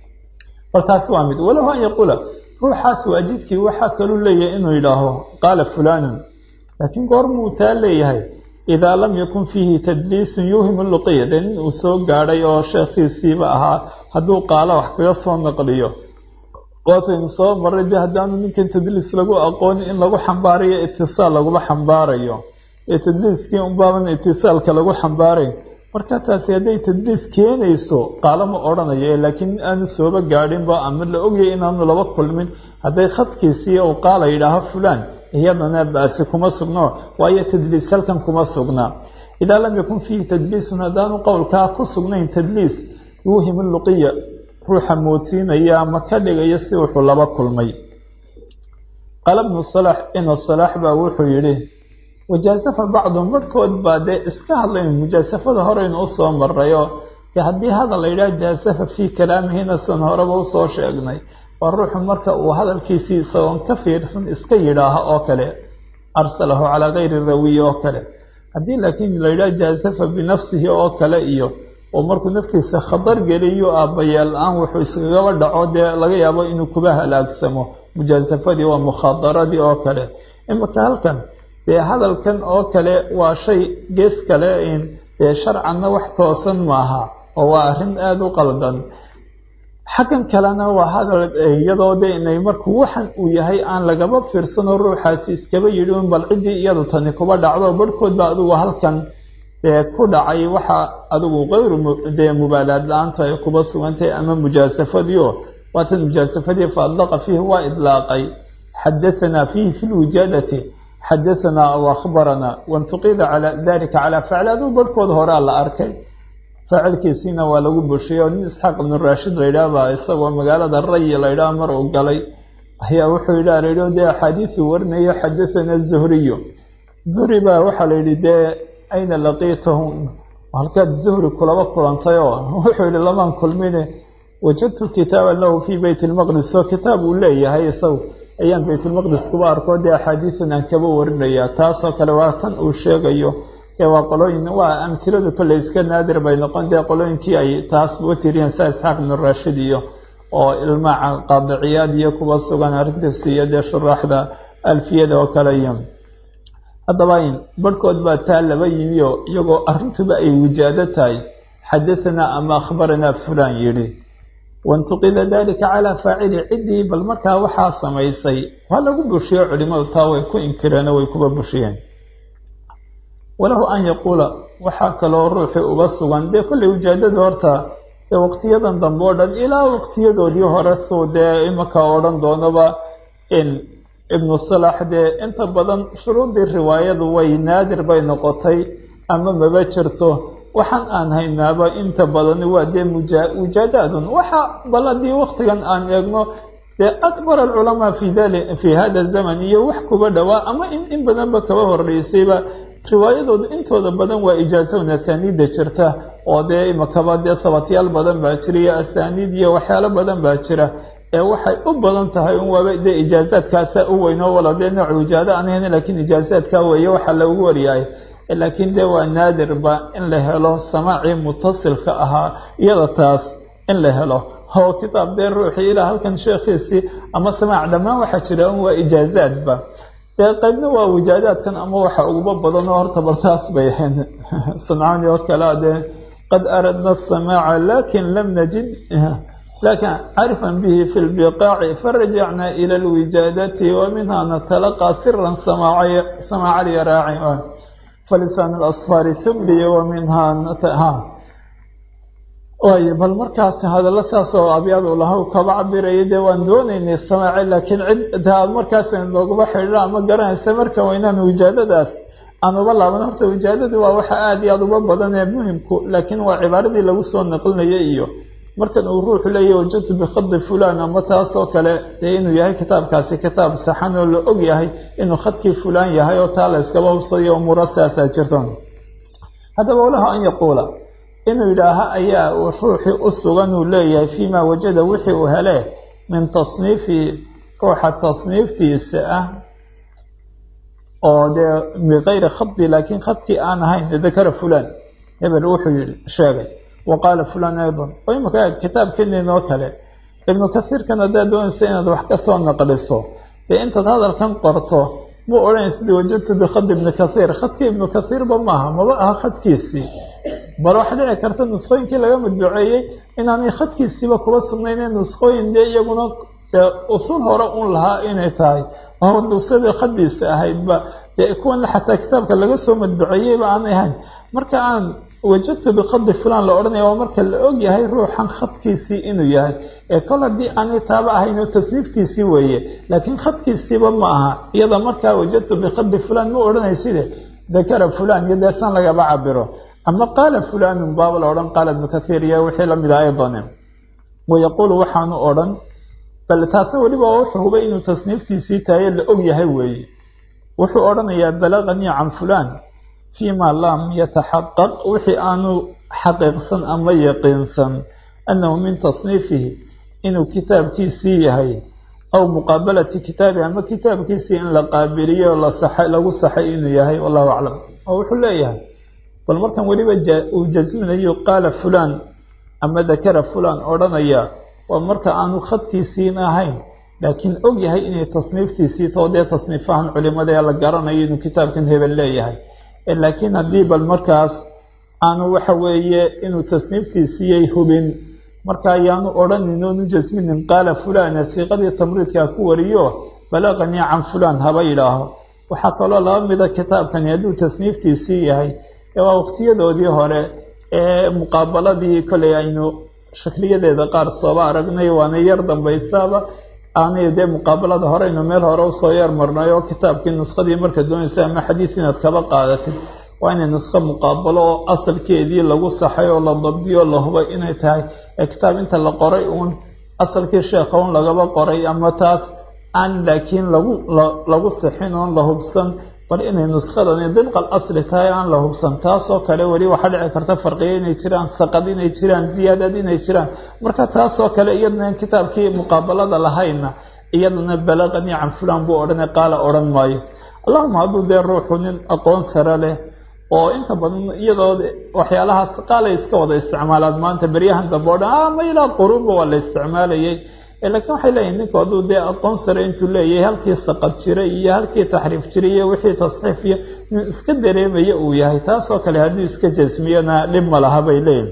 bal taasi waa mid walahu an yaquula ruuxaas waajidkii waxaa kaluu leeyahay inuu yidhaaho qaala fulanun laakiin goormuu taa leeyahay idaa lam yakun fiihi tadliisun yuuhimu luqiya dee nin uu soo gaadhay oo sheekhiisiiba ahaa hadduu qaalo wax kaga soo naqliyo waataynu soo maray dee haddaanu ninkan tadliis lagu aqoonin in lagu xambaarayo itisaal laguma xambaarayo ee tadliiskii unbaaban itisaalka lagu xambaarayn marka taasi hadday tadliis keenayso qaalo ma odhanayo laakiin aanu sooba gaadhinba ama la ogyahay inaanu laba kulmin hadday khadkiisii uu qaala yidhaaho fulaan iyadana baasi kuma sugno waayo tadliis halkan kuma sugnaa idaa lam yakun fiihi tadliisun haddaanu qowlkaa ku sugnayn tadliis yuuhimu luqiya ruuxa moodsiinaya ama ka dhigaya si wuxuu laba kulmay qaala bnu salax ina salaax baa wuxuu yidhi wajaasafa bacduhum marhkood baa dee iska hadlayn mujaasafada horeynu usoo marayo dee haddii hadal la yidhaha jaasafa fii kalaamihina san horeba usoo sheegnay waa ruuxu marka uu hadalkiisii isagoon ka fiirsan iska yidhaaho oo kale arsalahu calaa kayri rawiyi oo kale haddii laakiin la yidhaha jaasafa binafsihi oo kale iyo oo markuu naftiisa khatar geliyo aabbayeel la-aan wuxuu iskagaba dhaco dee laga yaabo inuu kuba halaagsamo mujaasafadii waa mukhaadaradii oo kale imika halkan dee hadalkan oo kale waa shay gees kale dee sharcanna wax toosan maaha oo waa arrin aada u qaldan xaggan kalena waa hadal iyadoo de inay markuu waxan uu yahay aan lagaba fiirsano ruuxaasi iskaba yidhi un bal ciddii iyadu tani kuba dhacdo barhkood baa adigu halkan dee ku dhacay waxa adigu kayru dee mubaalaad la-aanta ay kuba sugantahay ama mujaasafadiio waatan mujaasafadii fa adlaqa fiihi waa idlaaqay xadahanaa fiihi fi lwijaadati xadahanaa aw akhbaranaa wantuqida cala dalika calaa facli aduu barhkooda horaa la arkay faacilkiisiina waa lagu bushiyey oo nin isxaaq ibnu raashid laydhaah baa isagoo magaalada rayi laydhaah mar uu galay ayaa wuxuu yidhaha laydhi dee axaadiisuu warinayo xadathana zuhriyu zuhri baa waxaa la yidhi dee ayna laqiitahum halkaad zuhri kulaba kulantay oo wuxuu yidhi lamaan kulmine wajadtu kitaaban lahu fii beyt lmaqdis oo kitaab uu leeyahay isagu ayaan baytulmaqdis kuba arko dee axaadiisan aan kaba warinayaa taasoo kale waa tan uu sheegayo ee waa qolooyin waa amhiladu kolley iska naadir bay noqon dee qolooyinkii ay taas u tiriyeen saa isxaaq ibnu raashid iyo oo ilmaaca qaadiciyaad iyo kuba sugan arrintiis iyo dee shuraaxda alfiyada oo kale iyo haddaba in barhkood baa taa laba yimi oo iyagoo arrintuba ay wijaado tahay xadahanaa ama akhbaranaa fulaan yidhi wantuqida dalika calaa faacili ciddii bal markaa waxaa samaysay waa lagu bushiyo culimadu taa way ku inkireen oo way kuba bushiyeen walahu an yaquula waxaa kaloo ruuxii uga sugan dee kolley wijaadada horta dee waqtiyadan dambe oo dhan ilaa waqtiyadoodii hore suu dee imaka odhan doonaba in ibnu salax dee inta badan shuruudii riwaayadu way naadir bay noqotay ama maba jirto waxaan aan haynaaba inta badan waa dee mujaadaadun waxa bal haddii waqtigan aan eegno dee akbar alculamaa fi dali fi hada zaman iyo wax kuba dhowaa ama in in badanba kaba horeysayba riwaayadoodu intooda badan waa ijaasown asaaniidda jirta oo dee imakaba dee sabatyaal badan baa jira iyo asaaniid iyo waxyaalo badan baa jira ee waxay u badan tahay un waaba dee ijaazaadkaasa u weyn oo wala dee nooc wijaado aan ahayn laakiin ijaazaadkaa weeye waxaa lagu waryahay laakiin dee waa naadirba in la helo samaacii mutasilka ahaa iyada taas in la helo oo kitaab dee ruuxii ilaa halkan sheekhiisii ama samaac dhammaan waxaa jira un waa ijaazaadba dee qaybna waa wijaadaadkan ama waxa uguba badan oo horta bal taas bay ahayn sancaani oo kalea dee qad aradna asamaaca lakin lam najid lakin carifan bihi fi lbiqaaci farajacna ila lwijaadati wa minha natalaqaa siran samaaca lyaraaci falisaan alasfaari tumliya wa minhaa waay bal markaas hadallo saas oo abyaadu lahaw kaba cabiraya dee waan doonaynay samaace laakiin cid taa markaas noogaba xidhiidho ama garanaysa marka waynaan wijaadadaas aan uba laaban horta wijaadadu waa waxa aada iyo aada uba badan ee muhimku laakiin waa cibaaradii lagu soo naqlinaya iyo markan uu ruuxu leeyahy wajadtu bikhadi fulaan ama taasoo kale dee inuu yahay kitaabkaasi kitaab saxan oo la og yahay inuu khadkii fulaan yahay oo taa la yskaba hubsayo umuuro saasaa jirta haddaba walaha an yaquula inuu yidhaaha ayaa ruuxii u sugan uu leeyahay fiima wajada wixii uu hele min tasniifi ruuxa tasniiftiisa ah oo dee bikayri khadi laakiin khadkii aan ahayn dakara fulaan hebel wuxuu yihi sheegay wa qaala fulaan aydan oo imaka kitaabkeeninoo kale ibnu kasiirkan haddaad doonaysa inaad wax ka soo naqliso dee intaad hadalkan qorto muu odhanaysid wajadtu bikhadi ibni kasiir khadkii ibnu kasiirba maaha maba aha khadkiisii bal waxa dhici karta nusqooyinkii laga madbuceeyey inaanay khadkiisiiba kuba sugnaynee nusqooyin dee iyaguna usul hore un lahaa inay tahay oo nusadii khadiisa ahaydba dee kuwan xataa kitaabka laga soo madbuceeyeyba aanay ahayn marka aan wajadtu bikhadi fulaan la odhanaya waa marka la og yahay ruuxan khadkiisii inuu yahay ee kol haddii aanay taaba ahaynoo tasniiftiisii weeye laakiin khadkiisiiba ma aha iyada markaa wajadtu bikhadi fulaan ma odhanayside dakara fulaan iyo deesan lagaba cabiro ama qaala fulaanun baaba la odhan qaala ibnu kathiir iyo wixii lamid ah aydan wayaquulu waxaanu odhan bal taasna weliba wuxuu hubay inuu tasniiftiisii tahaye la og yahay weeye wuxuu odhanayaa balaganii can fulaan fiima lam yataxaqaq wixii aanu xaqiiqsan ama yaqiinsan annahu min tasniifihi inuu kitaabkiisii yahay aw muqaabalati kitaabi ama kitaabkiisii in la qaabiliyo lagu saxay inuu yahay wallahu aclam oo wuxuu leeyahay bal markan weliba uu jasminayo qaala fulaan ama dakara fulaan odhanaya waa marka aanu khadkiisiin ahayn laakiin og yahay inay tasniiftiisii too dee tasniifahan culimada ee la garanayo inuu kitaabkan hebel leeyahay laakiin haddii bal markaas aanu waxa weeye inuu tasniiftiisiiyay hubin marka ayaanu odhanin oonu jasminin qaala fulaana siiqadii tamriidkaa ku wariyo balaqanii can fulaan haba yidhaaho waxaa kaloo laba mida kitaabkani hadduu tasniiftiisii yahay ee waa waqtiyadoodii hore ee muqaabaladii kolay aynu shakliyadeeda qaar sooba aragnay waana yar dambaysaaba aanay dee muqaabalada horeynu meel hore usoo yeer marnay oo kitaabkii nuskadii marka doonaysa ama xadiid inaad kaba qaadatid waa inay nusko muqaabalo oo asalkeedii lagu saxay oo la dabdiyo la hubay inay tahay ee kitaab inta la qoray uun asalkii sheekha un lagaba qoray ama taas aan laakiin lagu lagu sixin oon la hubsan bal inay nuskadani dibqal asli tahay aan la hubsan taasoo kale weli waxaa dhici karta farqiyo inay jiraan saqad inay jiraan ziyaadad inay jiraan marka taasoo kale iyadana kitaabkii muqaabalada lahayna iyadana balaqanii can fulan buu odhanay qaala odhan maayo allahuma hadduu dee ruuxu nin aqoon sare leh oo inta badan iyadoo waxyaalahaas qaalay iska wada isticmaalaad maanta beryahan dambe o dhan ama ilaa quruunba waa la isticmaalayay laakiin waxay leeyihin ninku hadduu dee aqoon sare intuu leeyahay halkii saqad jiray iyo halkii taxriif jiray iyo wixii tasxiif iyo nin iska dareemaya uu yahay taasoo kale hadduu iska jasmiyana dhib ma laha bay leeyihin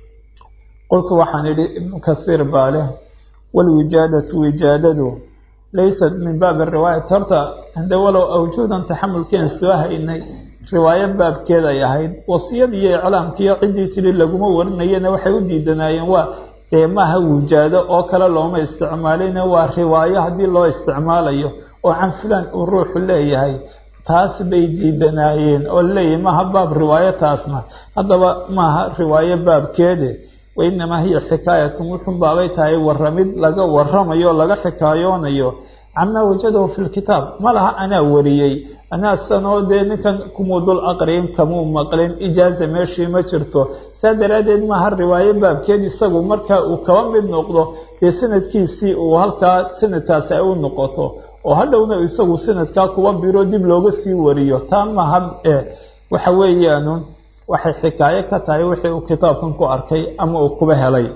qultu waxaan idhi ibnu kathiir baa leh walwijaadatu wijaadadu laysat min baabi riwaayati horta hade walow awjuudan taxamulkeen soo haynay riwaayo baabkeed ay ahayd wasiyadii iyo iclaamkiiyo ciddii tidhi laguma warinayana waxay u diidanaayeen waa dee maaha wujaado oo kale looma isticmaalina waa riwaayo haddii loo isticmaalayo oo can fulaan uu ruuxu leeyahay taas bay diidanaayeen oo leeyahay maaha baab riwaayo taasna haddaba maaha riwaayo baabkeede wainamaa hiya xikaayatun wuxun baabay tahay waramid laga waramayo o laga xikaayoonayo camaa wajadahu fi lkitaab ma laha anaa wariyey anaa sanoo dee ninkan kumuu dul aqriyin kamuu maqlin ijaaza meeshii ma jirto saa daraaddeed maaha riwaayo baabkeed isagu marka uu kaba mid noqdo dee sanadkiisii uu halkaa sanadkaasi ay u noqoto oo hadhowna isagu sanadkaa kuwa biro dib looga sii wariyo taa maaha waxa weeyaanu waxay xikaayo ka tahay wixii uu kitaabkan ku arkay ama uu kuba helay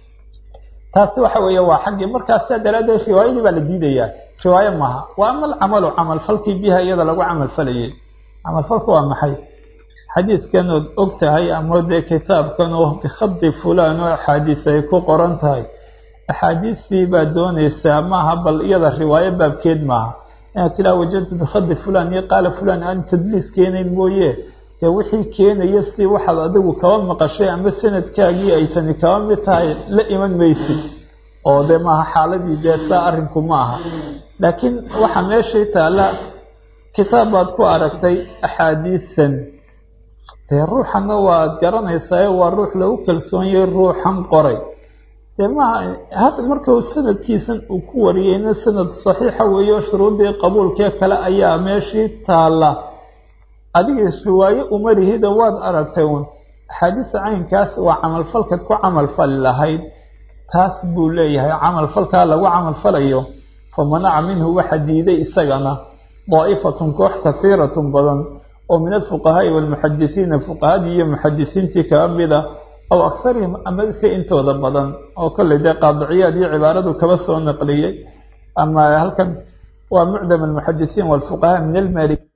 taasi waxa weeye waa xaggii markaas saa daraaddeed riwaayadii baa la diidayaa riwaayo maaha waa ama alcamalu camalfalkii biha iyada lagu camalfalayay camalfalku waa maxay xadiidkan ood og tahay ama dee kitaabkan oo bikhadi fulaan oo axaadiis ay ku qoran tahay axaadiistii baad doonaysaa maaha bal iyada riwaayo baabkeed maaha inaad tidhaha wajadtu bikhadi fulaan iyo qaala fulaan aan tadliis keenayn mooye dee wixii keenaya si waxaad adigu kaba maqashay ama sanadkaagii ay tani kaba mid tahay la iman maysid oo dee maaha xaaladii dee saa arrinku ma aha laakiin waxaa meeshii taalla kitaab baad ku aragtay axaadiisan dee ruuxana waad garanaysaa waa ruux lagu kalsoonyay ruuxan qoray dee maaha had markau sanadkiisan uu ku wariyeyna sanad saxiixa weeyo shuruuddii qabuulkee kale ayaa meeshii taalla adigii riwaayo umarihida waad aragtay uun axaadiisa caynkaas waa camalfalkaad ku camalfali lahayd taas buu leeyahay camalfalkaa lagu camalfalayo fa manaca minhu waxa diiday isagana daa'ifatun koox kasiiratun badan oo min alfuqahaa'i waalmuxadisiina fuqahadii iyo muxadisiintii kaba mida aw akarihim ama se intooda badan oo kolley dee qaadiciyaad iyo cibaaradu kaba soo naqliyey ama halkan waa mucdam almuxadisiin waalfuqahaa min almalik